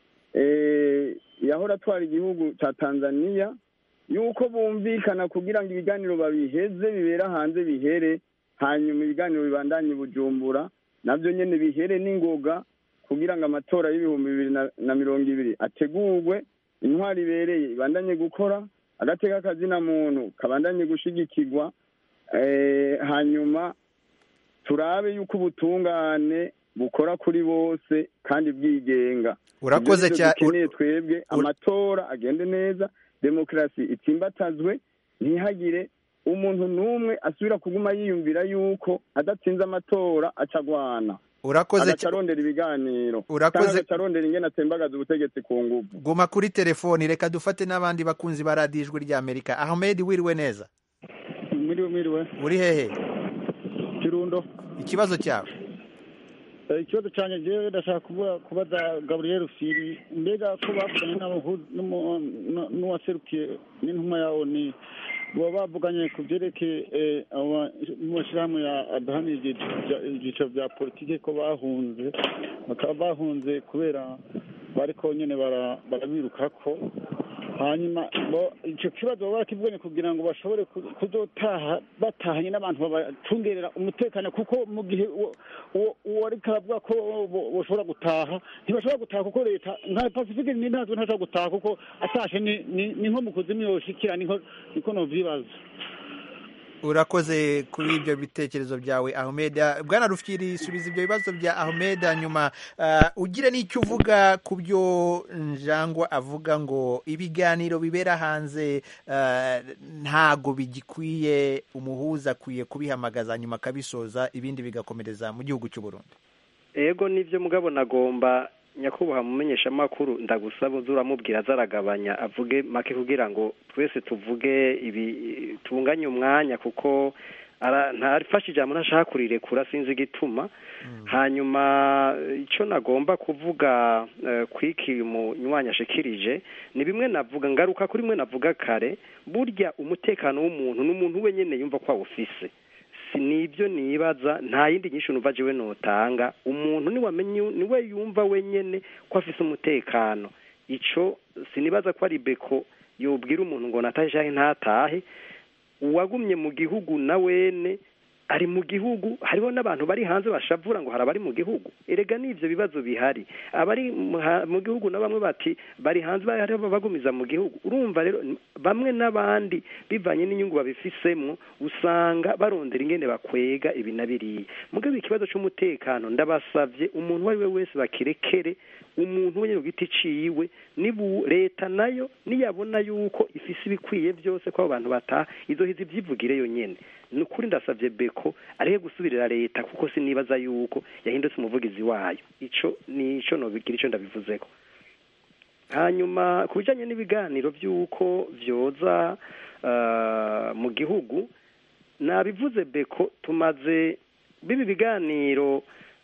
S4: eh, yahora atwara igihugu ca tanzania yuko bumvikana kugira ngo ibiganiro babiheze bibera hanze bihere hanyuma ibiganiro bibandanye i bujumbura navyo nyene bihere n'ingoga kugira ngo amatora y'ibihumbi bibiri na- na mirongo ibiri ategurwe intwari ibereye ibandanye gukora agateka kazina muntu kabandanye gushigikirwa eh, hanyuma turabe yuko ubutungane bukora kuri bose kandi bwigenga
S1: Urakoze
S4: Ivyo nivyo
S1: cya-
S4: dukeneye twebwe amatora agende neza demokarasi itsimbatazwe ntihagire umuntu n'umwe asubira kuguma yiyumvira yuko adatsinze amatora aca agwana
S1: urakoze
S4: agaca
S1: cya-
S4: arondera ibiganiro
S1: Urakoze-
S4: canke agaca arondera ingene atembagaza ubutegetsi ku nguvu
S1: guma kuri telefoni reka dufate n'abandi bakunzi ba radiyo ijwi ry'amerika ahmed wiriwe neza
S8: mwiriwe mwiriwe
S1: uri hehe
S8: kirundo
S1: ikibazo cyawe
S8: Eh, ikibazo cyanjye jewe ndashaka kuba- kubaza gaburiyeri firi mbega ko bavuganye n'abahu- n'umu- n- n'uwaserukiye n'intumwa yawo ni baba bavuganye ku byerekeye eh, aba- mu mashyirahamwe ya adahanira ibyiciro bya- ibyiciro bya politiki ko bahunze bakaba bahunze kubera bariko nyene bara- barabirukako hanyuma bo icyo kibazo baba barakivuganye kugira ngo bashobore ku- kuzotaha batahanye n'abantu babacungerera umutekano kuko mu gihe uwo- uwo uwo ariko aravuga ko bo- boshobora gutaha ntibashobora gutaha kuko leta nka pacifique ni ntazwe ntashobora gutaha kuko atashe ni ni- ni nko mu kuzimu yoshikira niko niko novyibaza
S1: urakoze kuri ibyo bitekerezo byawe ahmed Ah, bwana rufyiri subiza ibyo bibazo bya ahmed hanyuma ah, ugire n'icyo uvuga ku byo njangwa avuga ngo ibiganiro bibera hanze ah, ntago bigikwiye umuhuza akwiye kubihamagaza hanyuma akabisoza ibindi bigakomereza mu gihugu cy'u Burundi
S3: ego nibyo mugabo nagomba nyakubahwa mumenyesha amakuru ndagusaba uze uramubwira azaragabanya avuge make kugira ngo twese tuvuge ibi tunganye umwanya kuko ara- ntafashe ijambo ntashaka kurirekura sinzi igituma hanyuma icyo nagomba kuvuga eh, kwiki munywanyi ashikirije ni bimwe navuga ngaruka kuri mwe navuga kare burya umutekano w'umuntu n'umuntu we nyene yumva ko awufise si nibyo nibaza nta yindi nyinshi numva jewe notanga umuntu niwamenye niwe yumva wenyene ko afise umutekano ico sinibaza ko ari beko yobwira umuntu ngo natahe canke ntatahe uwagumye mu gihugu na wene ari mu gihugu hariho n'abantu bari hanze bashavura ngo hari abari mu gihugu erega n'ivyo bibazo bihari abari mu ha- mu gihugu na bamwe bati bari hanze bari hariho bagumiza mu gihugu urumva rero n- bamwe n'abandi bivanye n'inyungu babifisemwo usanga barondera ingene bakwega ibi na biriya mugabo ikibazo c'umutekano ndabasavye umuntu uwo ari we wese bakirekere umuntu wenyine ku giti ciwe nibu leta nayo niyabona yuko ifise ibikwiye byose ko abo bantu bataha izohiza ivyivugire yonyene ni ukuri ndasavye beko arihe gusubirira leta kuko sinibaza yuko yahindutse umuvugizi wayo ico nico nobigira ico ndabivuzeko hanyuma ku bijanye n'ibiganiro by'uko vyoza ah, mu gihugu nabivuze beko tumaze bibi biganiro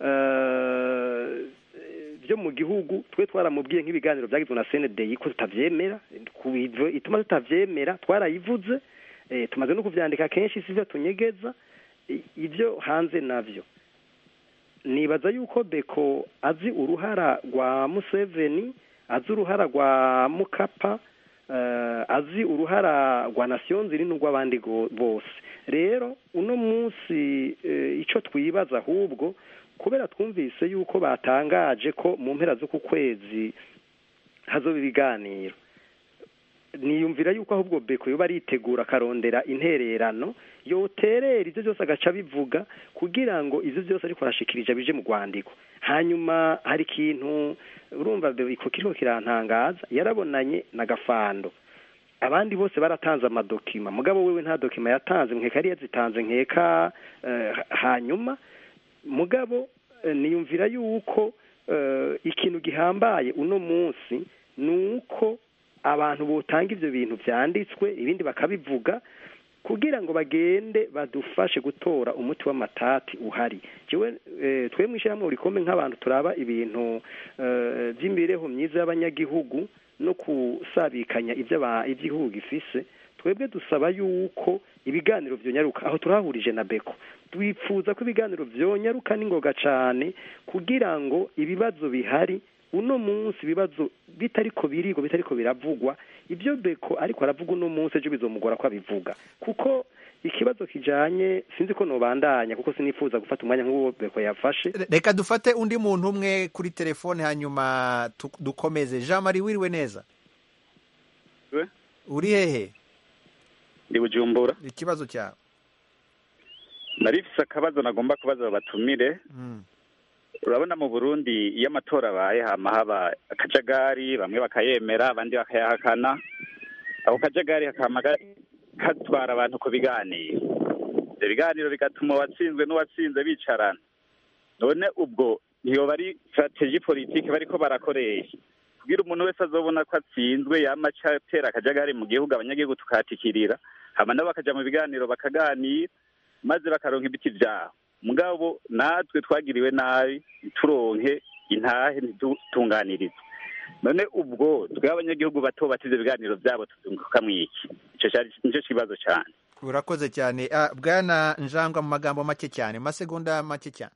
S3: eh, byo mu gihugu twe twaramubwiye nk'ibiganiro byagizwe na CNDI ko tutavyemera ku bivyo ituma tutavyemera twarayivuze eh, tumaze no kuvyandika kenshi sivyo tunyegeza I- ivyo hanze navyo nibaza yuko beko azi uruhara rwa museveni azi uruhara rwa mukapa eh, azi uruhara rwa nasiyo nziri n'urw'abandi go- bose rero uno munsi eh, ico twibaza ahubwo kubera twumvise yuko batangaje ko mu mpera z'uku kwezi hazoba ibiganiro niyumvira yuko ahubwo beko yoba aritegura akarondera intererano yoterera ivyo byose agaca bivuga kugira ngo ivyo byose ariko arashikirije bije mu rwandiko hanyuma hari ikintu urumva beko kiriko kirantangaza yarabonanye na gafando abandi bose baratanze amadokima mugabo wewe nta dokima yatanze nkeka yari yazitanze nkeka eh, hanyuma mugabo eh, niyumvira yuko eh, ikintu gihambaye uno munsi ni uko abantu botanga ivyo bintu vyanditswe ibindi bakabivuga kugira ngo bagende badufashe gutora umuti w'amatati uhari jewe eh, twe mw'ishyirahamwe urikome nk'abantu turaba ibintu eh, vy'imibereho myiza y'abanyagihugu no kusabikanya ivyo aba- ivy'igihugu gifise twebwe dusaba yuko ibiganiro vyonyaruka aho turahurije na beko twifuza ko ibiganiro vyonyaruka n'ingoga cane kugira ngo ibibazo bihari uno munsi ibibazo bitariko birigwa bitariko biravugwa ibyo beko ariko aravuga uno munsi ejo bizomugora ko abivuga kuko ikibazo kijanye sinzi ko nobandanya kuko sinifuza gufata umwanya nk'uwo beko yafashe
S1: Re- reka dufate undi muntu umwe kuri telefone hanyuma tu- dukomeze jean marie wiriwe neza
S9: We?
S1: uri hehe
S9: ndi bujumbura
S1: ikibazo cyawe
S9: narifise akabazo nagomba kubaza batumire
S1: Mm.
S9: urabona mu burundi iyo amatora abaye hama haba akajagari bamwe bakayemera abandi bakayahakana ako kajagari hakama ga- katwara abantu ku biganiro ibyo biganiro bigatuma uwatsinzwe n'uwatsinze bicarana none ubwo ntiyoba ari strategie politike bariko barakoresha kugira umuntu wese azobona ko atsinzwe yama aca atera akajagari mu gihugu abanyagihugu tukahatikirira hama nabo bakaja mu biganiro bakaganira maze bakaronka ibiti vyabo mugabo natwe twagiriwe nabi ntituronke intahe ntitutunganirizwe none ubwo twe abanyagihugu bato bati ivyo biganiro vyabo tuzunguka mwiki ico cari nico kibazo cane
S1: urakoze cyane Ah, bwana njangwa mu magambo make cyane mu masegonda make cyane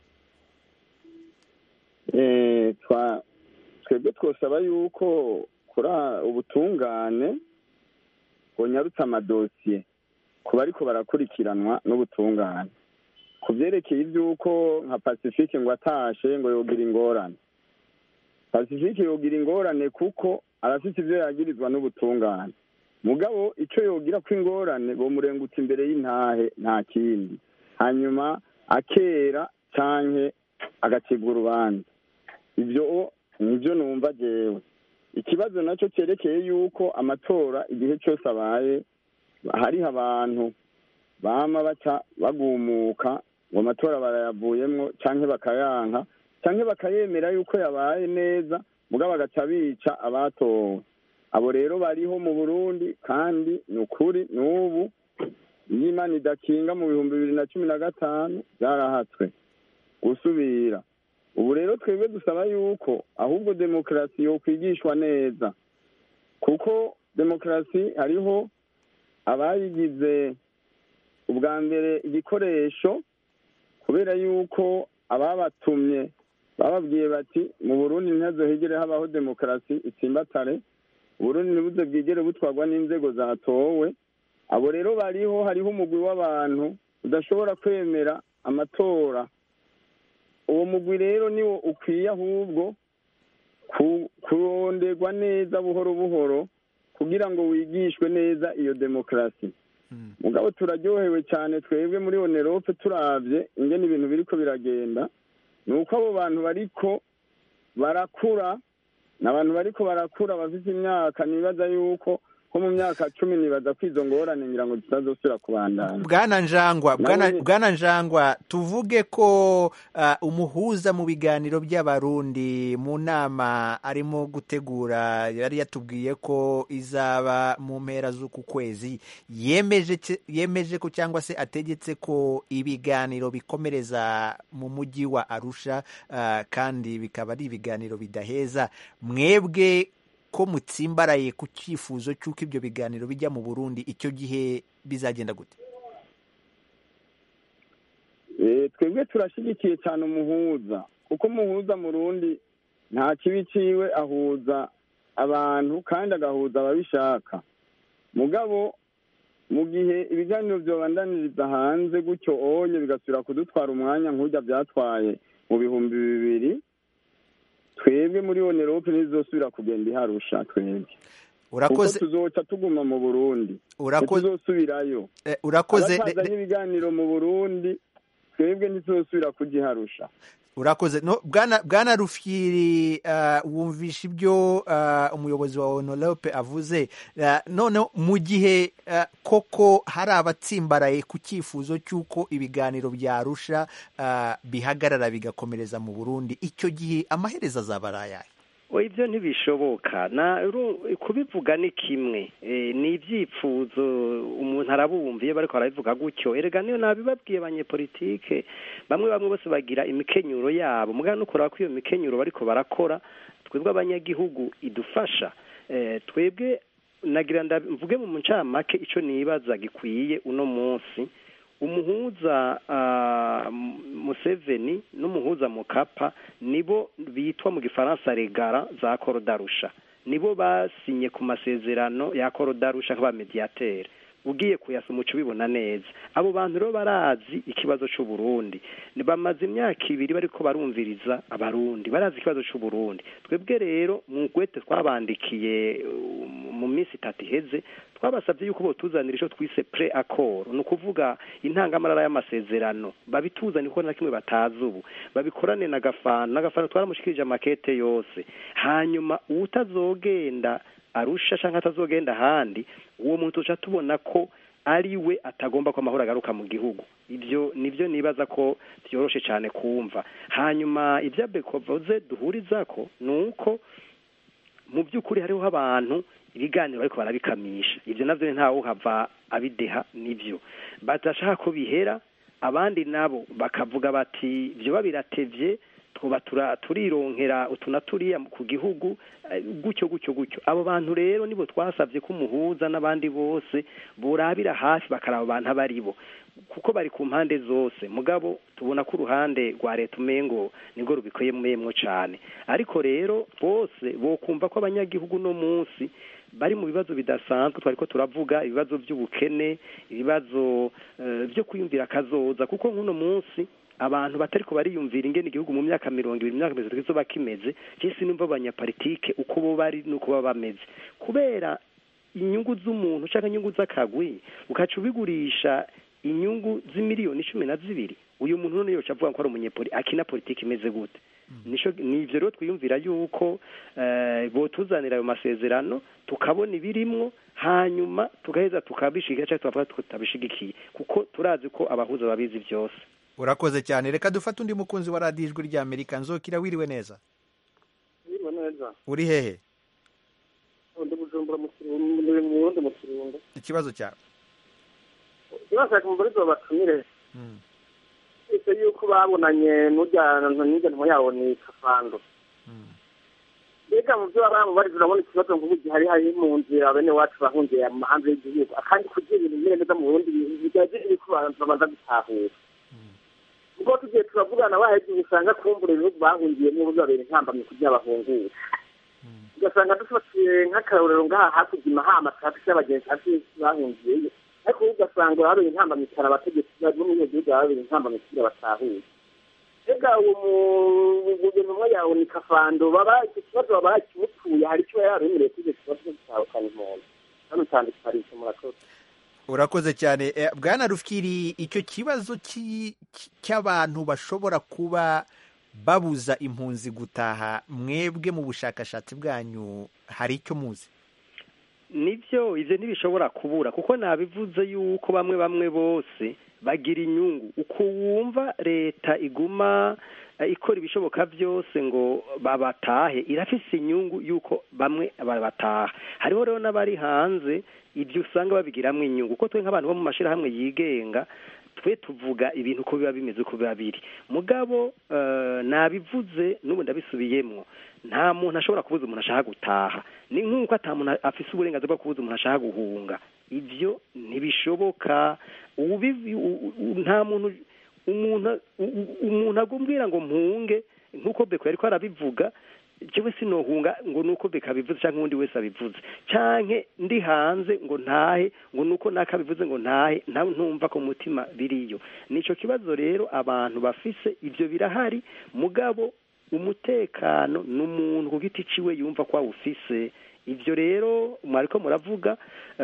S4: Eh, twa twebwe twosaba yuko kuri ubutungane bwonyarutse amadosiye ku bariko barakurikiranwa n'ubutungane ku byerekeye iby'uko nka pacifique ngo atashe ngo yogira ingorane pacifique yogira ingorane kuko arafite ibyo yagirizwa n'ubutungane mugabo icyo yogira ko ingorane bamurengutse imbere y'intahe nta kindi hanyuma akera canke agacibwa urubanza ibyo nibyo numva jewe ikibazo nacyo cyerekeye yuko amatora igihe cyose abaye hariho abantu bama baca bagumuka ngo amatora barayavuyemwo canke bakayanka canke bakayemera yuko yabaye neza mugabo bagaca bica abatowe abo rero bariho mu burundi kandi ni ukuri n'ubu iyo imana idakinga mu bihumbi bibiri na cumi na gatanu byarahatswe gusubira ubu rero twebwe dusaba yuko ahubwo demokarasi yokwigishwa neza kuko demokarasi hariho abayigize ubwa mbere igikoresho kubera yuko ababatumye bababwiye bati mu burundi ntihazohegere habaho demokarasi itsimbatare uburundi ntibuze bwigere butwarwa n'inzego zatowe abo rero bariho hariho umugwi w'abantu udashobora kwemera amatora uwo mugwi rero niwo ukwiye ahubwo kuronderwa neza buhoro buhoro kugira ngo wigishwe neza iyo demokarasi mugabo turaryohewe cyane twebwe muri onerope turabye ingene ibintu biriko biragenda ni uko abo bantu bariko barakura ni abantu bariko barakura bafite imyaka nibaza yuko nko mu myaka cumi nibaza ko izo ngorane ngira ngo zitazosubira kubandanya
S1: bwana njangwa bwana njangwa tuvuge ko umuhuza mu biganiro by'abarundi mu nama arimo gutegura yari yatubwiye ko izaba mu mpera z'uku kwezi yemeje ko cyangwa se ategetse ko ibiganiro bikomereza mu mujyi wa arusha kandi bikaba ari ibiganiro bidaheza mwebwe ko mutsimbaraye ku cyifuzo cy'uko ibyo biganiro bijya mu burundi icyo gihe bizagenda gute
S4: twebwe turashyigikiye cyane umuhuza kuko umuhuza mu rundi nta kibi ciwe ahuza abantu kandi agahuza ababishaka mugabo mu gihe ibiganiro byobandaniriza hanze gutyo onye bigasubira kudutwara umwanya nk'ujya byatwaye mu bihumbi bibiri twebwe muri onerope ntizosubira kugenda iharusha twebwe
S1: urakoze
S4: tuzoca tuguma mu burundi
S1: urakoze
S4: tuzosubirayo
S1: urakoze
S4: abatazanye ibiganiro mu burundi twebwe ntituzosubira kugiharusha
S1: urakoze no bwana bwana rufyiri uh, wumvisha ibyo uh, umuyobozi wa onorepe avuze uh, none mu gihe uh, koko hari abatsimbaraye ku cyifuzo cy'uko ibiganiro byarusha uh, bihagarara bigakomereza mu burundi icyo gihe amaherezo azaba ari ayahe
S3: ibyo ntibishoboka kubivuga ni kimwe ni ibyipfuzo umuntu arabumviye bariko barabivuga gutyo erega niyo nabibabwiye abanyepolitike bamwe bamwe bose bagira imikenyuro yabo mugana no kureba ko iyo mikenyuro bariko barakora twebwe abanyagihugu idufasha twebwe nagira mvuge mu ncamake icyo nibaza gikwiye uno munsi umuhuza museveni n'umuhuza mukapa nibo bitwa mu gifaransa regara za korodarusha nibo basinye ku masezerano ya korodarusha nk'abamediyateri ugiye kuyasoma uca ubibona neza abo bantu rero barazi ikibazo cy'uburundi bamaze imyaka ibiri bariko barumviriza abarundi barazi ikibazo cy'uburundi twebwe rero mu gwete twabandikiye mu minsi itatu iheze twabasabye yuko botuzanira icyo twise pre accord ni ukuvuga intangamarara y'amasezerano babituzane kuko na kimwe batazi ubu babikorane na gafana na gafana twaramushikirije amakete yose hanyuma utazogenda arusha cyangwa atazogenda ahandi uwo muntu tuca tubona ko ari we atagomba ko amahoro agaruka mu gihugu ibyo nibyo nibaza ko byoroshe cyane kumva hanyuma ibya bekovoze duhuriza ko ni uko mu by'ukuri hariho abantu ibiganiro ariko barabikamisha ibyo nabyo ntawe uhava abideha nibyo badashaka ko bihera abandi nabo bakavuga bati byo biratevye tuba tura- turironkera utu na turiya ku gihugu eh, gutyo gutyo gutyo abo bantu rero nibo twasabye ko umuhuza n'abandi bose borabira hafi bakaraba abantu abo ari bo kuko bari ku mpande zose mugabo tubona ko uruhande rwa leta umengo nibwo rubikwemwemwo cane ariko rero bose bokumva ko abanyagihugu no munsi bari mu bibazo bidasanzwe twariko turavuga ibibazo by'ubukene ibibazo eh, byo kwiyumvira akazoza kuko nk'uno munsi abantu batariko bariyumvira ingene igihugu mu myaka mirongo ibiri imyaka mirongo itatu kizoba kimeze cisi numva abanyapolitike uko bo bari n'uko baba bameze kubera inyungu z'umuntu canke inyungu z'akagwi ukaca ubigurisha inyungu z'imiliyoni cumi na zibiri uyu muntu none yoca avuga ko ari umunyepoli akina politiki imeze gute nico nivyo rero twiyumvira yuko eh, botuzanira ayo masezerano tukabona ibirimwo hanyuma tugaheza tukabishigikira canke tukavuga tutabishigikiye kuko turazi ko abahuza babizi vyose
S1: urakoze cyane reka dufate undi mukunzi wa radiyo ijwi rya amerika nzokira wiriwe neza
S10: Biriwe neza
S1: uri hehe
S10: ndi bujumbura mu Kirundo ndi mu Burundi mu Kirundo
S1: ikibazo cyawe
S10: ibashaka umubarizo babatumire ese yuko babonanye n'ujyana n'ingenimo yabo ni kafando mbega mu byo baba bamubariza urabona ikibazo nk'ubu gihari hari mu nzira bene wacu bahungiye mu hanze y'igihugu kandi kugira ibintu bimeze neza mu burundi bigaje yuko abantu babanza gutahura ubwo tugiye turavugana baheze usanga kumbura ibihugu bahungiyemo bizabera intambamyi kugira bahungure ugasanga dufatiye nk'akarorero ngaha hakurya imahama trafiki y'abagenzi hafi bahungiyeyo ariko ubu ugasanga habera intambamyi cyane abategetsi bo muri iyo gihugu habera intambamyi kugira batahure ega uwo guverinoma yawe ni kafando baba icyo kibazo baba bakimupfuye hari icyo yaba yemereye kuri icyo kibazo cyo gutahukana impunzi hano utandukanye murakoze
S1: urakoze cyane Eh, bwana rufkiri icyo kibazo cy'i- cy- cy'abantu bashobora kuba babuza impunzi gutaha mwebwe mu bushakashatsi bwanyu hari icyo muzi
S3: nivyo ivyo ntibishobora kubura kuko nabivuze yuko bamwe bamwe bose bagira inyungu uko wumva leta iguma eh, ikora ibishoboka byose ngo babatahe irafise inyungu yuko bamwe babataha hariho rero n'abari hanze ibyo usanga babigiramwo inyungu kuko twe nk'abantu bo mu mashirahamwe yigenga twe tuvuga ibintu uko biba bimeze uko biba biri mugabo eh, nabivuze n'ubu ndabisubiyemwo nta muntu ashobora kubuza umuntu ashaka gutaha ni nk'uko ata muntu afise uburenganzira bwo kubuza umuntu ashaka guhunga ibyo ntibishoboka ubivi- u- u- nta muntu umuntu u- u- umuntu agumbwira ngo mpunge nk'uko beko yariko arabivuga jewe sinohunga ngo nuko beka bivuze canke uwundi wese abivuze canke ndi hanze ngo ntahe ngo nuko nakabivuze ngo ntahe ntawe ntumva ko mutima biriyo nico kibazo rero abantu bafise ivyo birahari mugabo umutekano n'umuntu ku giti ciwe yumva ko awufise ivyo rero mwariko muravuga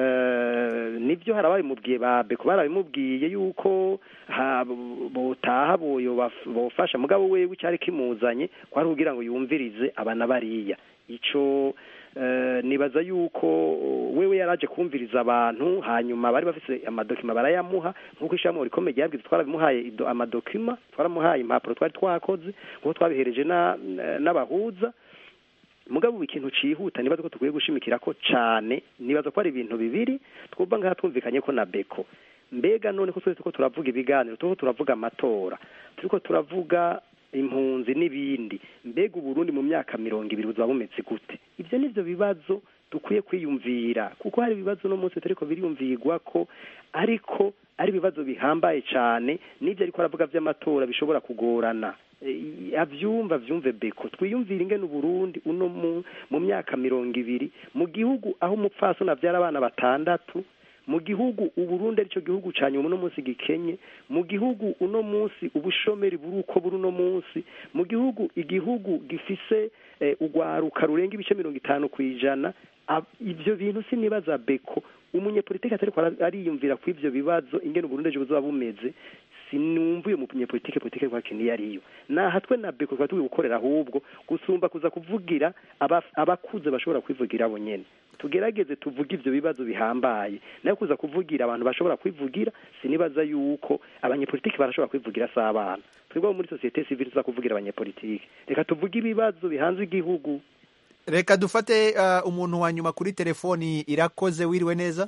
S3: eh, nivyo hari ababimubwiye ba beko barabimubwiye yuko ha- botaha boyo baf- bofasha mugabo wewe icyari kimuzanye kwari kugira ngo yumvirize abana bariya ico eh, nibaza yuko wewe yaraje kumviriza abantu hanyuma bari bafise amadokima barayamuha nk'uko ishyirahamwe rikomeye ryabwize twarabimuhaye ido- amadokima twaramuhaye impapuro twari twakoze nk'uko twabihereje na- n'abahuza mugabo ubu ikintu cihuta nibaza ko tukwiye gushimikira ko cane nibaza ko ari ibintu bibiri twumva ngaha twumvikanye ko na beko mbega none ko twese turiko turavuga ibiganiro turiko turavuga amatora turiko turavuga impunzi n'ibindi mbega uburundi mu myaka mirongo ibiri buzaba bumeze gute ivyo nivyo bibazo dukwiye kwiyumvira kuko hari ibibazo no munsi bitariko biriyumvirwa ko ariko ari ibibazo bihambaye cane n'ivyo ariko aravuga vy'amatora bishobora kugorana Eh, avyumva vyumve beko twiyumvire ingene uburundi uno mu, mu myaka mirongo ibiri mu gihugu aho umupfasoni avyara abana batandatu mu gihugu uburundi arico gihugu ca nyuma uno munsi gikenye mu gihugu uno munsi ubushomeri buri uko buri uno munsi mu gihugu igihugu gifise eh, ugwaruka rurenga ibice mirongo itanu kw'ijana ab- ivyo bintu sinibaza beko umunyepolitiki atariko ara- ariyumvira ku ivyo bibazo ingene uburundi ejo buzoba bumeze sinumva uyo munyepolitike politike kwa kintu iyo ariyo naha twe na beko twari tugiye gukorera ahubwo gusumba kuza kuvugira aba- abakuze bashobora kwivugira abo nyene tugerageze tuvuge ivyo bibazo bihambaye nayo kuza kuvugira abantu bashobora kwivugira sinibaza yuko abanyepolitiki barashobora kwivugira si abana twebwe abo muri sosiyete sivile tuza kuvugira abanyepolitiki reka tuvuge ibibazo bihanze igihugu
S1: reka dufate uh, umuntu wa nyuma kuri telefoni irakoze wiriwe neza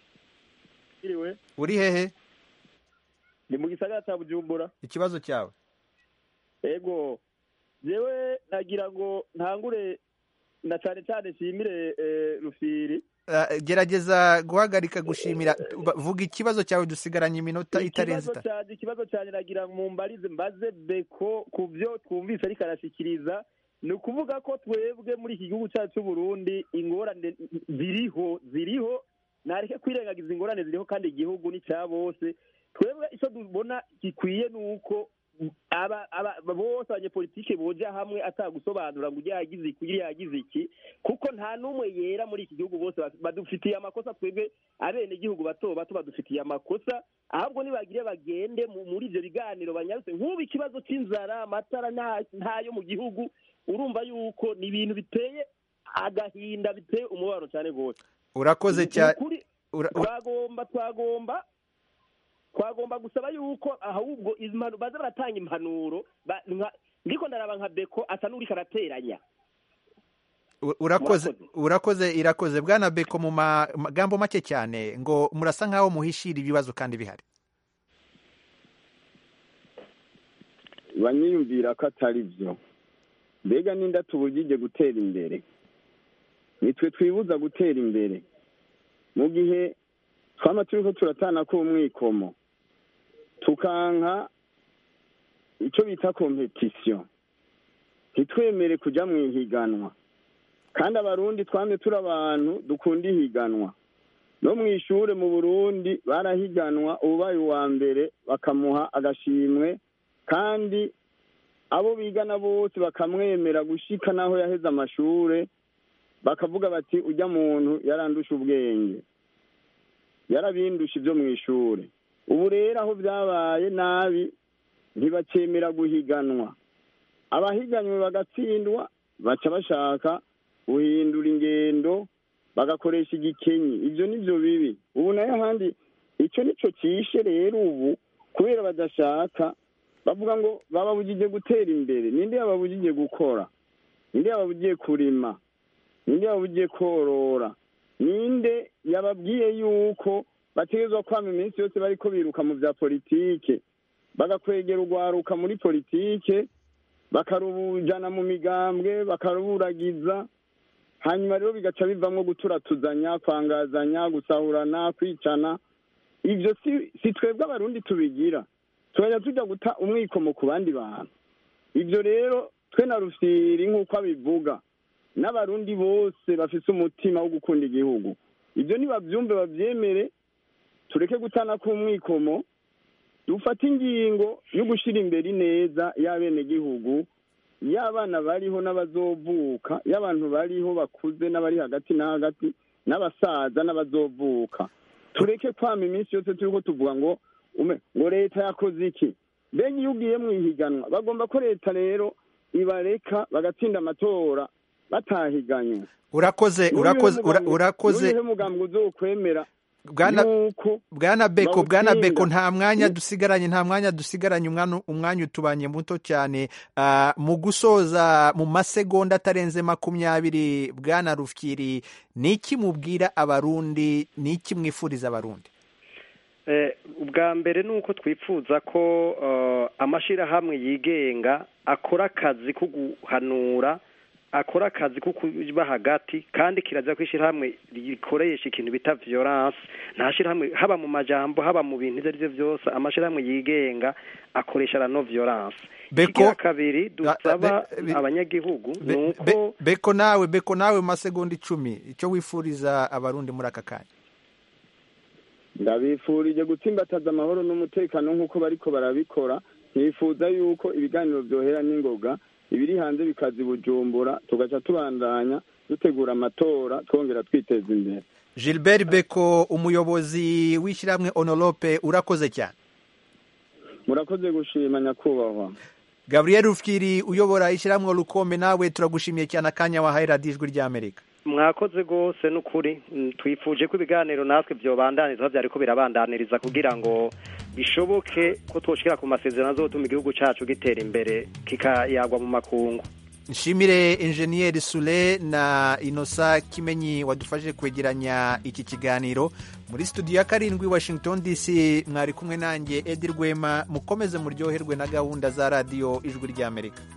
S11: Iriwe
S1: uri hehe
S11: ni mu gisagara cya Bujumbura
S1: ikibazo cyawe
S11: ego
S4: jewe nagira ngo ntangure na cyane cyane nshimire eh, rufiri
S1: Uh, gerageza guhagarika gushimira Ba- vuga ikibazo cyawe dusigaranye iminota itarenze
S4: ikibazo
S1: itatu
S4: cyane ikibazo cyane nagira ngo mumbarize mbaze beko ku byo twumvise ariko arashyikiriza ni ukuvuga ko twebwe muri iki gihugu cyacu cy'u Burundi ingorane ziriho ziriho nareke kwirengagiza ingorane ziriho kandi igihugu ni cya bose twebwe icyo tubona gikwiye ni uko aba aba bose abanyepolitike boja hamwe atagusobanura ngo ujya yagize iki ujya yagize iki kuko nta n'umwe yera muri iki gihugu bose baf- badufitiye amakosa twebwe abene igihugu bato bato badufitiye amakosa ahubwo nibagire bagende mu- muri ibyo biganiro banyarutse nk'ubu ikibazo cy'inzara amatara nta- ntayo mu gihugu urumva yuko ni ibintu biteye agahinda biteye umubabaro cyane rwose
S1: urakoze cyane
S4: Ni ukuri,
S1: ura- ura-
S4: twagomba twagomba twagomba gusaba yuko ahubwo impanu baza baratanga impanuro ba- nka- ndiko ndaraba nka beko asa n'uriko arateranya
S1: u- urakoze urakoze irakoze bwana beko mu ma- magambo make cyane ngo murasa nkaho muhishira ibibazo kandi bihari
S4: banyiyumvira ko atari byo mbega n'inda tubujije gutera imbere nitwe twibuza gutera imbere mu gihe twaba turi ko turatana k'umwikomo tukanka icyo bita kompetisiyo ntitwemere kujya mu ihiganwa kandi abarundi twame turi abantu dukunda ihiganwa no mu ishuri mu burundi barahiganwa ubaye uwa mbere bakamuha agashimwe kandi abo bigana bose bakamwemera gushika n'aho yaheze amashure bakavuga bati ujya muntu yarandusha ubwenge yarabindusha ibyo mu ishuri ubu rero aho byabaye nabi ntibakemera guhiganwa abahiganywe bagatsindwa baca bashaka guhindura ingendo bagakoresha igikenyi ibyo ni byo bibi ubu nayo ahandi icyo nicyo cyishe rero ubu kubera badashaka bavuga ngo bababujije gutera imbere ninde yababujije gukora ninde yababujije kurima ninde yababujije korora ninde yababwiye yuko bategerezwa kwama iminsi yose bariko biruka mu bya politike bagakwegera urwaruka muri politike bakarujana mu migambwe bakaruburagiza hanyuma rero bigaca bivamwo guturatuzanya kwangazanya gusahurana kwicana ibyo si si twebwe abarundi tubigira tugajya tujya guta umwikomo ku bandi bantu ibyo rero twe na rufiri nk'uko abivuga n'abarundi bose bafise umutima wo gukunda igihugu ibyo nibabyumve babyemere tureke gutana k'umwikomo dufate ingingo yo gushyira imbere ineza y'abenegihugu y'abana bariho n'abazovuka y'abantu bariho bakuze n'abari hagati na hagati n'abasaza n'abazovuka tureke kwama iminsi yose turi ko tuvuga ngo ume ngo leta yakoze iki mbega iyo ugiye mu ihiganwa bagomba ko leta rero ibareka bagatsinda amatora batahiganywe
S1: urakoze urakoze ura- urakoze
S4: n'uyihe mugambwe uzokwemera
S1: bwana
S4: yuko
S1: bwana beko bwana
S4: bawutsinda.
S1: beko nta mwanya dusigaranye nta mwanya dusigaranye umwana umwanya utubanye muto cyane Ah, mu gusoza mu masegonda atarenze makumyabiri bwana rufyiri ni iki mubwira abarundi ni iki mwifuriza abarundi
S3: Eh, ubwa mbere ni uko twifuza ko eh, amashyirahamwe yigenga akora akazi ko guhanura akora akazi ko kuba hagati kandi kirazira ko ishyirahamwe rikoresha ikintu bita violence nta shyirahamwe haba mu majambo haba mu bintu ibyo ari byo byose amashyirahamwe yigenga akoresha la no violence
S1: Beko-
S3: ikigira kabiri dusaba
S1: be- be-
S3: abanyagihugu ni
S1: Be-
S3: uko
S1: be- beko nawe beko nawe mu masegonda icumi icyo wifuriza abarundi muri aka kanya
S4: ndabifurije gutsimbataza amahoro n'umutekano nk'uko bariko barabikora ntifuza yuko ibiganiro byohera n'ingoga ibiri hanze bikaza i bujumbura tugaca tubandanya dutegura amatora twongera twiteza imbere
S1: gilbert beko umuyobozi w'ishyirahamwe onolope urakoze cyane
S4: murakoze gushima nyakubahwa
S1: gabriel rufyiri uyobora ishyirahamwe rukombe nawe turagushimiye cyane akanya wahaye radiyo ijwi ry'amerika
S3: mwakoze rwose n'ukuri Mm, twifuje ko ibiganiro natwe byobandaniriza byari ko birabandaniriza kugira ngo bishoboke ko twoshikira ku masezerano azotuma igihugu cyacu gitera imbere kikayagwa mu makungu
S1: nshimire enjeniyeri sure na inosa kimenyi wadufashije kwegeranya iki kiganiro muri studio ya karindwi washington dc mwari kumwe nanjye edi rwema mukomeze muryoherwe na gahunda za radiyo ijwi ry'amerika